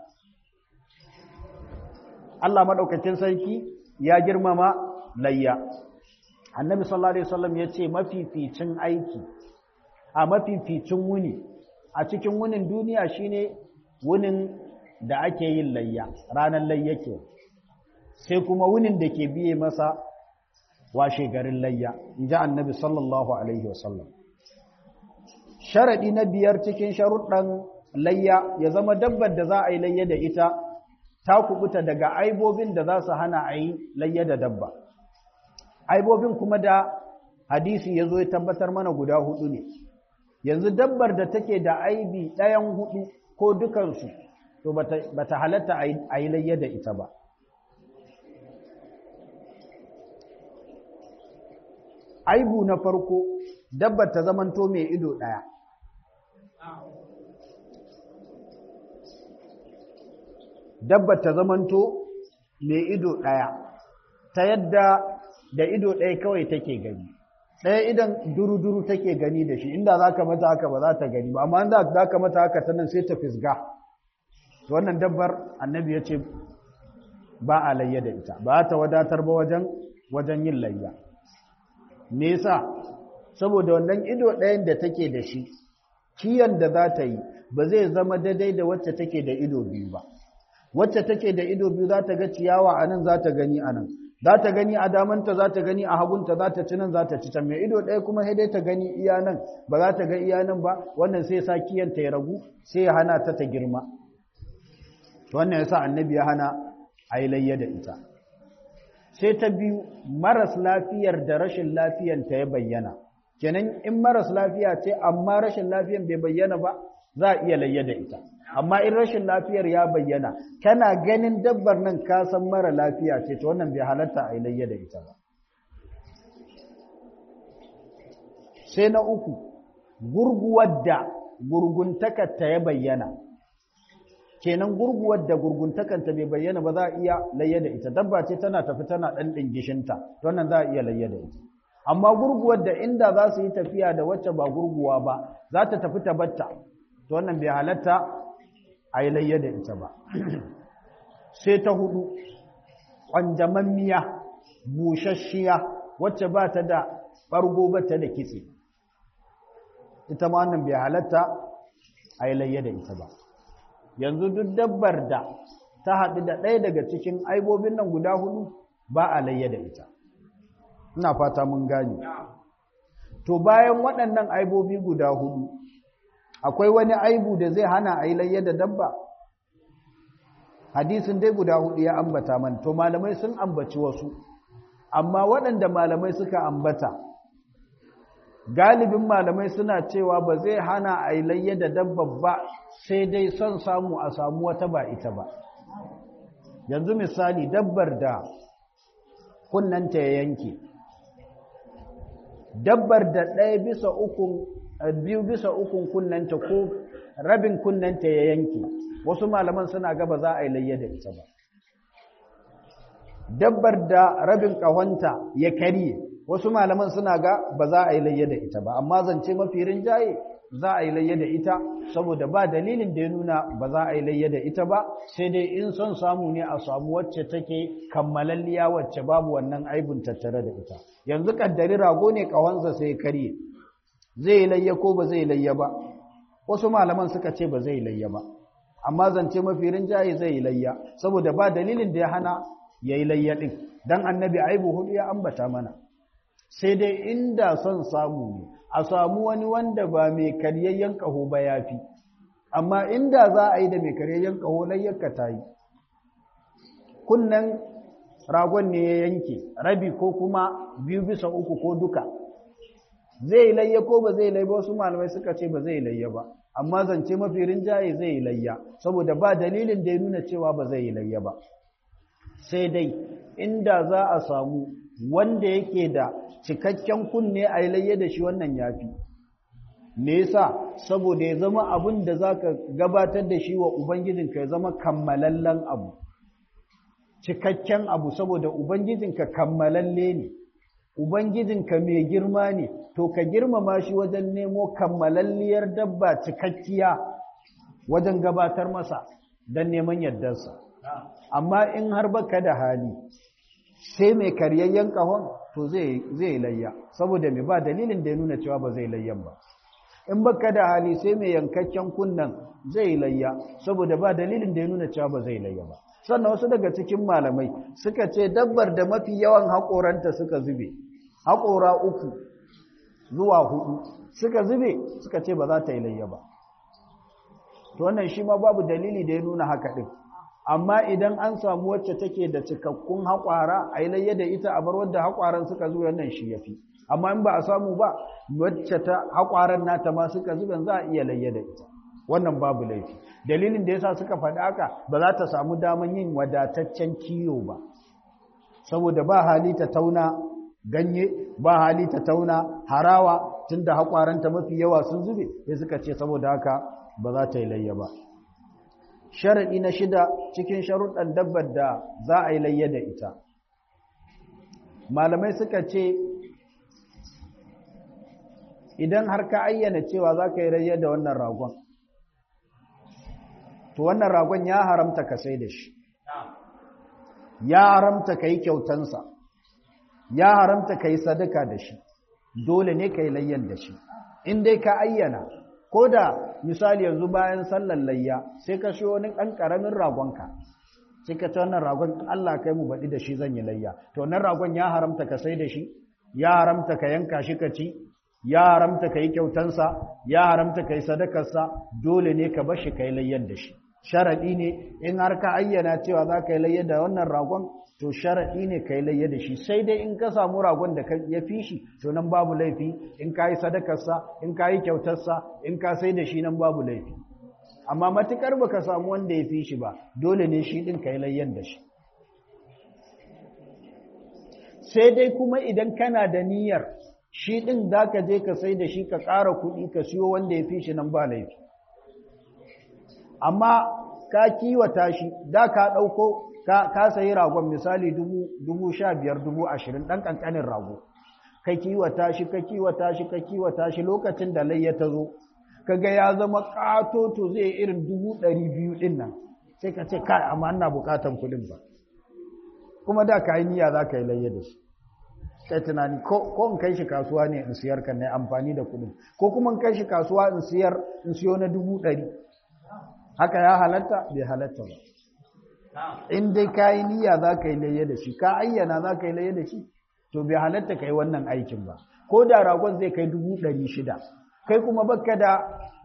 Allah madaukakin sarki ya girmama layya annabi sallallahu alaihi wasallam yace mafificin aiki a mafificin wuni a cikin wunin duniya shine wunin da ake yin layya ranar layya ke sai kuma wunin da ke biye masa washe garin layya in ji annabi sallallahu alaihi wasallam sharaɗi na biyar cikin sharuɗan layya ya zama dabbar da za a yi layya da ita ta kubuta daga aibobin da za su hana a yi layya da dabba aibobin kuma da hadisi ya zo ya tabbatar mana guda hudu ne yanzu dabbar da take da aibi ɗayan hudu ko dukansu to ba ta halatta a yi layya da ita ba aibu na farko dabbar ta zamanto mai ido ɗaya dabbar ta zamanto mai ido ɗaya ta yadda da ido ɗaya kawai take gani ɗaya idan duru-duru take gani da shi inda za ka mata haka ba za ta gani ba amma inda za ka mata haka ta nan sai ta fisga wannan dabbar annabi ya ce ba a layya da ita ba ta wadatar ba wajen wajen yin layya me yasa saboda wannan ido ɗayan da take da shi kiyan da za ta yi ba zai zama daidai da wacce take da ido biyu ba wacce take da ido biyu za ta ga ciyawa a nan za ta gani a nan za ta gani a damanta za ta gani a hagunta za ta ci nan za ta ci can mai ido ɗaya kuma sai dai ta gani iya nan ba za ta ga iya nan ba wannan sai sa kiyanta ya ragu sai ya hana ta ta girma wannan yasa annabi ya hana a yi layya da ita sai ta biyu maras lafiyar da rashin lafiyanta ya bayyana kenan in maras lafiya ce amma rashin lafiyan bai bayyana ba za a iya layya da ita amma in rashin lafiyar ya bayyana kana ganin dabbar nan ka san mara lafiya ce to wannan bai halatta a layya da ita ba sai na uku gurguwar da gurguntakarta ya bayyana kenan gurguwar da gurguntakarta bai bayyana ba za a iya layya da ita dabba ce tana tafi tana ɗan ɗingishinta to wannan za a iya layya da ita amma gurguwar da inda za su yi tafiya da wacce ba gurguwa ba za ta tafi ta batta to wannan bai halatta a yi layya da ita ba sai ta hudu ƙwanjamammiya bushashiya wacce ba ta da ɓargo ba ta da kitse ita ma wannan bai halatta a yi layya da ita ba yanzu duk dabbar da ta haɗu da ɗaya daga cikin aibobin nan guda hudu ba a layya da ita ina fata mun gane to bayan waɗannan aibobi guda hudu akwai wani aibu da zai hana a yi layya da dabba hadisin dai guda hudu ya ambata man to malamai sun ambaci wasu amma waɗanda malamai suka ambata galibin malamai suna cewa ba zai hana a yi layya da dabba ba sai dai son samu a samu wata ba ita ba yanzu misali dabbar da kunnanta ya yanke dabbar da ɗaya bisa ukun biyu bisa ukun kunnanta ko rabin kunnanta ya yanke wasu malaman suna gaba za a yi layya da ita ba dabbar da rabin ƙahonta ya karye wasu malaman suna ga ba za a yi layya da ita ba amma zance mafi rinjaye za a yi layya da ita saboda ba dalilin da ya nuna ba za a yi layya da ita ba sai dai in son samu ne a samu wacce take kammalalliya wacce babu wannan aibun tattare da ita yanzu kaddari rago ne ƙahonsa sai ya karye zai yi layya ko ba zai yi layya ba wasu malaman suka ce ba zai yi layya ba amma zance mafi rinjaye zai yi layya saboda ba dalilin da ya hana ya yi layya ɗin don annabi aibu hudu ya ambata mana sai dai inda son samu ne a samu wani wanda ba mai karyayyen ƙaho ba ya fi amma inda za a yi da mai karyayyen ƙaho layyarka ta yi kunnen ragon ne ya yanke rabi ko kuma biyu bisa uku ko duka zai layya ko ba zai layya ba wasu malamai suka ce ba zai layya ba amma zance mafi rinjaye zai layya saboda ba dalilin da ya nuna cewa ba zai layya ba sai dai inda za a samu wanda yake da cikakken kunne a layya da shi wannan yafi me yasa saboda ya zama abin da zaka gabatar da shi wa ubangijinka ya zama kammalallen abu cikakken abu saboda ubangijinka kammalalle ne ubangijinka mai girma ne to ka girmama shi wajen nemo kammalalliyar dabba cikakkiya wajen gabatar masa don neman yardarsa amma in har baka da hali sai mai karyayyen kahon to zai layya saboda mai ba dalilin da ya nuna cewa ba zai layyan ba in baka da hali sai mai yankakken kunnan zai layya saboda ba dalilin da ya nuna cewa ba zai layya ba sannan wasu daga cikin malamai suka ce dabbar da mafi yawan haƙoranta suka zube haƙora uku zuwa hudu suka zube suka ce ba za ta yi layya ba to wannan shi ma babu dalili da ya nuna haka ɗin amma idan an samu wacce take da cikakkun haƙwara a yi layya da ita a bar wadda haƙwaran suka zube wannan shi ya fi amma in ba a samu ba wacce ta haƙwaran nata ma suka zube za a iya layya da ita wannan babu laifi dalilin da yasa suka faɗi haka ba za ta samu daman yin wadataccen kiyo ba saboda ba hali ta tauna ganye ba hali ta tauna harawa tunda hakwaranta mafi yawa sun zube sai suka ce saboda haka ba za ta yi layya ba sharadi na shida cikin sharuɗan dabbar da za a yi layya da ita malamai suka ce idan har ka ayyana cewa za ka yi layya da wannan ragon to wannan ragon ya haramta ka sai da shi ya haramta ka yi kyautansa ya haramta ka yi sadaka da shi dole ne ka yi layyan da shi in dai ka ayyana ko da misali yanzu bayan sallan layya sai ka shi wani ɗan ƙaramin ragonka sai ka ci wannan ragon Allah kai mu baɗi da shi zan yi layya to wannan ragon ya haramta ka sai da shi ya haramta ka yanka shi ka ci ya haramta ka yi kyautansa ya haramta ka yi sadakarsa dole ne ka bar shi ka yi layyan da shi sharaɗi ne in har ka ayyana cewa za ka yi layya da wannan ragon to sharaɗi ne ka yi layya da shi sai dai in ka samu ragon da ya fi shi to nan babu laifi in ka yi sadakarsa in ka yi kyautarsa in ka sai da shi nan babu laifi amma matukar baka samu wanda ya fi shi ba dole ne shi ɗin ka yi layyan da shi sai dai kuma idan kana da niyyar shi ɗin za ka je ka sai da shi ka ƙara kuɗi ka siyo wanda ya fi shi nan ba laifi amma ka kiwata shi da ka ɗauko ka sayi ragon misali dubu sha biyar dubu ashirin ɗan ƙanƙanin rago ka kiwata shi ka kiwata shi ka kiwata shi lokacin da layya ta zo kaga ya zama ƙatoto zai irin dubu ɗari biyu ɗin nan sai ka ce kai amma ana buƙatan kuɗin ba kuma da ka yi niyya za ka yi layya da shi kai tunani ko in kai shi kasuwa ne in siyar ka ne amfani da kuɗin ko kuma in kai shi kasuwa in siyar in siyo na dubu ɗari haka ya halatta bai halatta ba in dai ka yi niyya za ka yi layya da shi ka ayyana za ka yi layya da shi to bai halatta ka yi wannan aikin ba ko da ragon zai kai dubu ɗari shida kai kuma baka da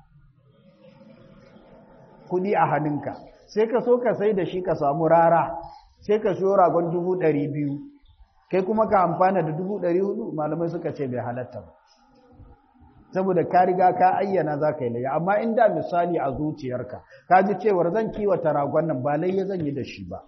kuɗi a hannunka sai ka so ka sai da shi ka samu rara sai ka siyo ragon dubu ɗari biyu kai kuma ka amfana da dubu ɗari hudu malamai suka ce bai halatta ba saboda ka riga ka ayyana za ka yi layya amma inda misali a zuciyarka ka ji cewar zan kiwata ragon nan ba layya zan yi da shi ba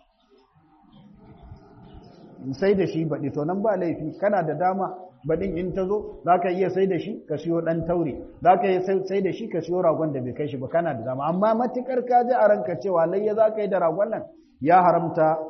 sai da shi baɗi to nan ba laifi kana da dama baɗin in ta zo za ka iya sai da shi ka siyo ɗan taure za ka iya sai da shi ka siyo ragon da bai kai shi ba kana da dama amma matuƙar ka ji a ranka cewa layya za ka yi da ragon nan ya haramta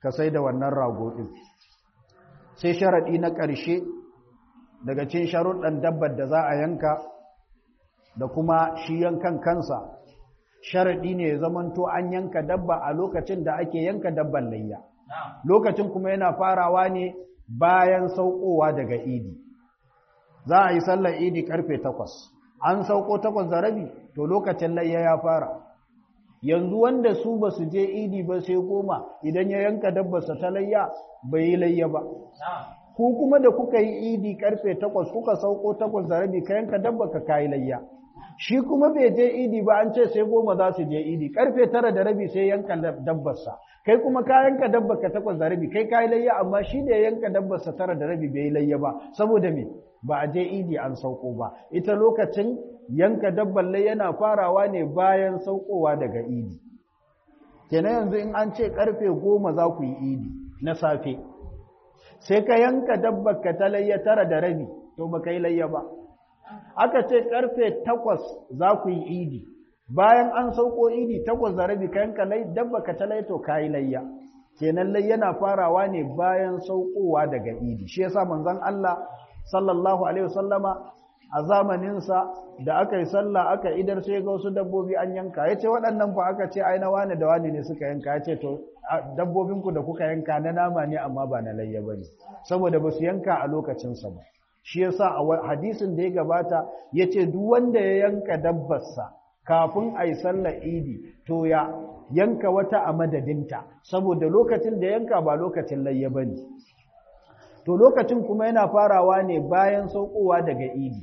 ka sai da wannan rago ɗin sai sharaɗi na ƙarshe daga cin sharuɗan dabbar da za a yanka da kuma shi yankan kansa sharaɗi ne ya zamanto an yanka dabba a lokacin da ake yanka dabban layya lokacin kuma yana farawa ne bayan saukowa daga idi za a yi sallar idi karfe takwas an sauko takwas da rabi to lokacin layya ya fara yanzu wanda su ba su je idi ba sai goma idan ya yanka dabbarsa ta layya bai yi layya ba ku kuma da kuka yi idi karfe takwas kuka sauko takwas da rabi ka yanka dabba ka kayi layya shi kuma bai je idi ba an ce sai goma za su je idi karfe tara da rabi sai yanka dabbarsa kai kuma ka yanka dabbar ka takwas da rabi kai kayi layya amma shi da ya yanka dabbarsa tara da rabi bai yi layya ba saboda me ba a je idi an sauko ba ita lokacin yanka dabbar layya yana farawa ne bayan saukowa daga idi kenan yanzu in an ce karfe goma za ku yi idi na safe sai ka yanka dabbar ka ta layya tara da rabi to ba ka yi layya ba aka ce karfe takwas za ku yi idi bayan an sauko idi takwas da rabi ka yanka dabba ka ta layya to ka yi layya kenan layya na farawa ne bayan saukowa daga idi shi yasa manzon Allah sallallahu alaihi wasallama a zamaninsa da aka yi sallah aka idar sai ga wasu dabbobi an yanka ya ce waɗannan fa aka ce ai na wane da wane ne suka yanka ya ce to dabbobinku da kuka yanka na nama ne amma ba na layya ba ne saboda ba su yanka a lokacinsa ba shi yasa a hadisin da ya gabata ya ce duk wanda ya yanka dabbarsa kafin a yi sallar idi to ya yanka wata a madadinta saboda lokacin da yanka ba lokacin layya ba ne to lokacin kuma yana farawa ne bayan saukowa daga idi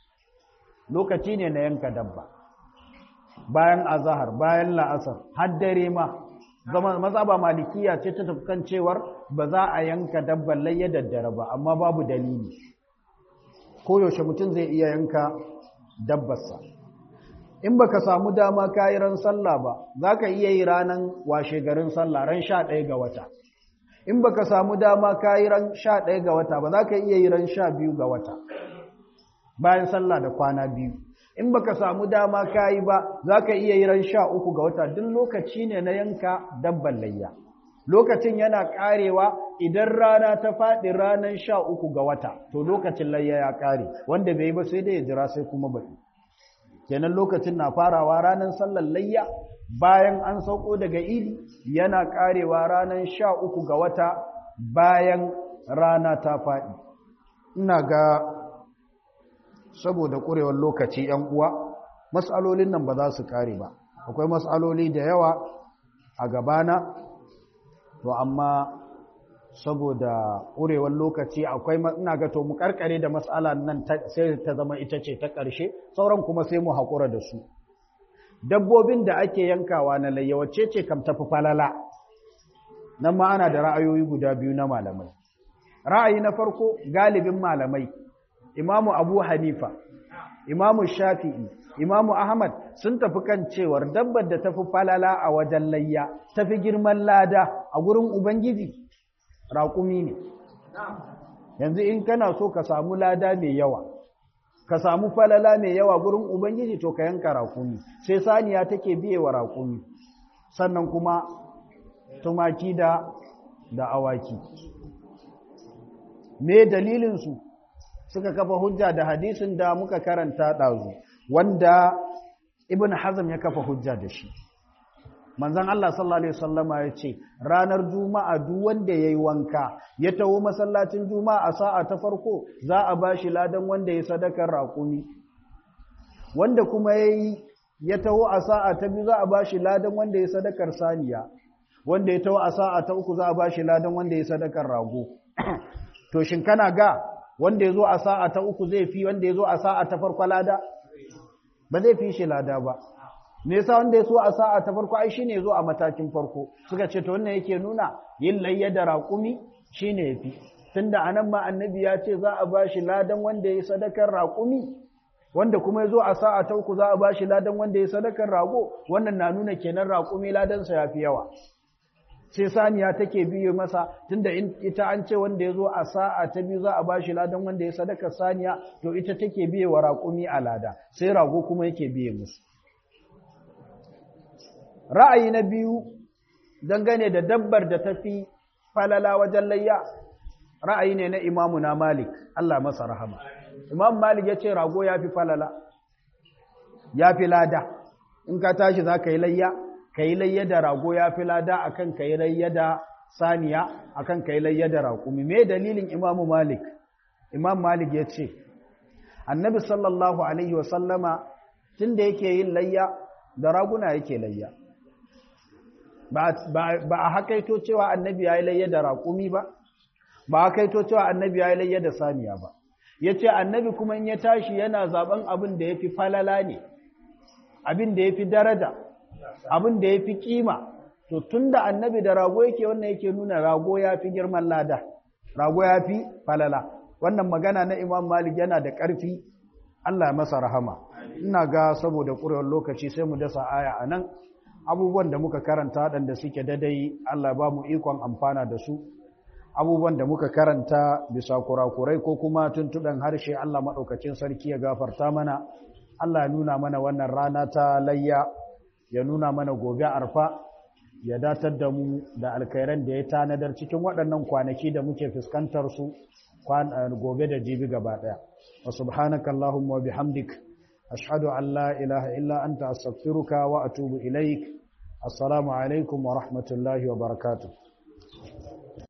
lokaci ne na yanka dabba bayan azahar bayan la'asar har dare ma zama mazaba malikiya ce ta tafkan cewar ba za a yanka dabban layya daddare ba amma babu dalili koyaushe mutum zai iya yanka dabbarsa in baka samu dama kayi ran sallah ba za ka iya yi ranar washe garin sallah ran sha ɗaya ga wata in baka samu dama kayi ran sha ɗaya ga wata ba za ka iya yi ran sha biyu ga wata bayan sallah da kwana biyu in baka samu dama kayi ba za ka iya yi ran sha uku ga wata duk lokaci ne na yanka dabban layya lokacin yana karewa idan rana ta faɗi ranar sha uku ga wata to lokacin layya ya kare wanda bai yi ba sai dai ya jira sai kuma bai kenan lokacin na farawa ranar sallar layya bayan an sauko daga idi yana karewa ranar sha uku ga wata bayan rana ta faɗi ina ga saboda ƙurewar lokaci ‘yan uwa matsalolin nan ba za su kare ba akwai matsaloli da yawa a gabana to amma saboda ƙurewar lokaci akwai ina ga to mu karkare da matsala nan sai ta zama ita ce ta ƙarshe sauran kuma sai mu haƙura da su dabbobin da ake yankawa na layya wacce ce kam tafi falala nan ma ana da ra'ayoyi guda biyu na malamai ra'ayi na farko galibin malamai imamu abu hanifa imamu shafi'i imamu ahmad sun tafi kan cewar dabbar da tafi falala a wajen layya tafi girman lada a gurin ubangiji raƙumi ne yanzu in kana so ka samu lada mai yawa ka samu falala mai yawa gurin ubangiji to ka yanka raƙumi sai saniya take biye wa raƙumi sannan kuma tumaki da da awaki me dalilinsu suka kafa hujja da hadisin da muka karanta ɗazu wanda ibn hazm ya kafa hujja da shi manzon Allah sallallahu alaihi wasallama ya ce ranar juma'a duk wanda yayi wanka ya tawo masallacin juma'a a sa'a ta farko za a bashi ladan wanda ya sadakar raƙumi wanda kuma yayi ya tawo a sa'a ta biyu za a bashi ladan wanda ya sadakar saniya wanda ya tawo a sa'a ta uku za a bashi ladan wanda ya sadakar rago to shin kana ga wanda ya zo a sa'a ta uku zai fi wanda ya zo a sa'a ta farko lada ba zai fi shi lada ba me yasa wanda ya so a sa'a ta farko ai shine zo a matakin farko suka ce to wannan yake nuna yin layya da raƙumi shine yafi tunda anan ma annabi ya ce za a bashi ladan wanda ya sadakar raƙumi wanda kuma ya zo a sa'a ta uku za a bashi ladan wanda ya sadakar rago wannan na nuna kenan raƙumi ladan sa yafi yawa sai saniya take biyo masa tunda ita an ce wanda ya zo a sa'a ta biyu za a bashi ladan wanda ya sadakar saniya to ita take biye wa raƙumi a lada sai rago kuma yake biye musu ra'ayi na biyu dangane da dabbar da tafi falala wajen layya ra'ayi ne na imamu na malik Allah masa rahama imam malik ya ce rago ya fi falala ya fi lada in ka tashi za ka yi layya ka yi layya da rago ya fi lada a kan ka yi layya da saniya a kan ka yi layya da raƙumi me dalilin imamu malik imam malik ya ce annabi sallallahu alaihi wasallama tun da yake yin layya da raguna yake layya ba a hakaito cewa annabi ya yi layya da raƙumi ba ba a hakaito cewa annabi ya yi layya da saniya ba ya ce annabi kuma in ya tashi yana zaben abin da ya fi falala ne abin da ya fi daraja abin da ya fi kima to tun da annabi da rago yake wannan yake nuna rago ya fi girman lada rago ya fi falala wannan magana na imam malik yana da ƙarfi allah masa rahama ina ga saboda ƙurewar lokaci sai mu dasa aya a nan abubuwan da muka karanta waɗanda suke dadai allah ba mu ikon amfana da su abubuwan da muka karanta bisa kurakurai ko kuma tuntuɗan harshe allah maɗaukacin sarki ya gafarta mana allah ya nuna mana wannan rana ta layya ya nuna mana gobe arfa ya datar da mu da alkhairan da ya tanadar cikin waɗannan kwanaki da muke fuskantar su gobe da jibi gaba ɗaya wa subhanaka allahumma wa bihamdik ashhadu an la ilaha illa anta astaghfiruka wa atubu ilaik assalamu alaikum wa rahmatullahi wa barakatuh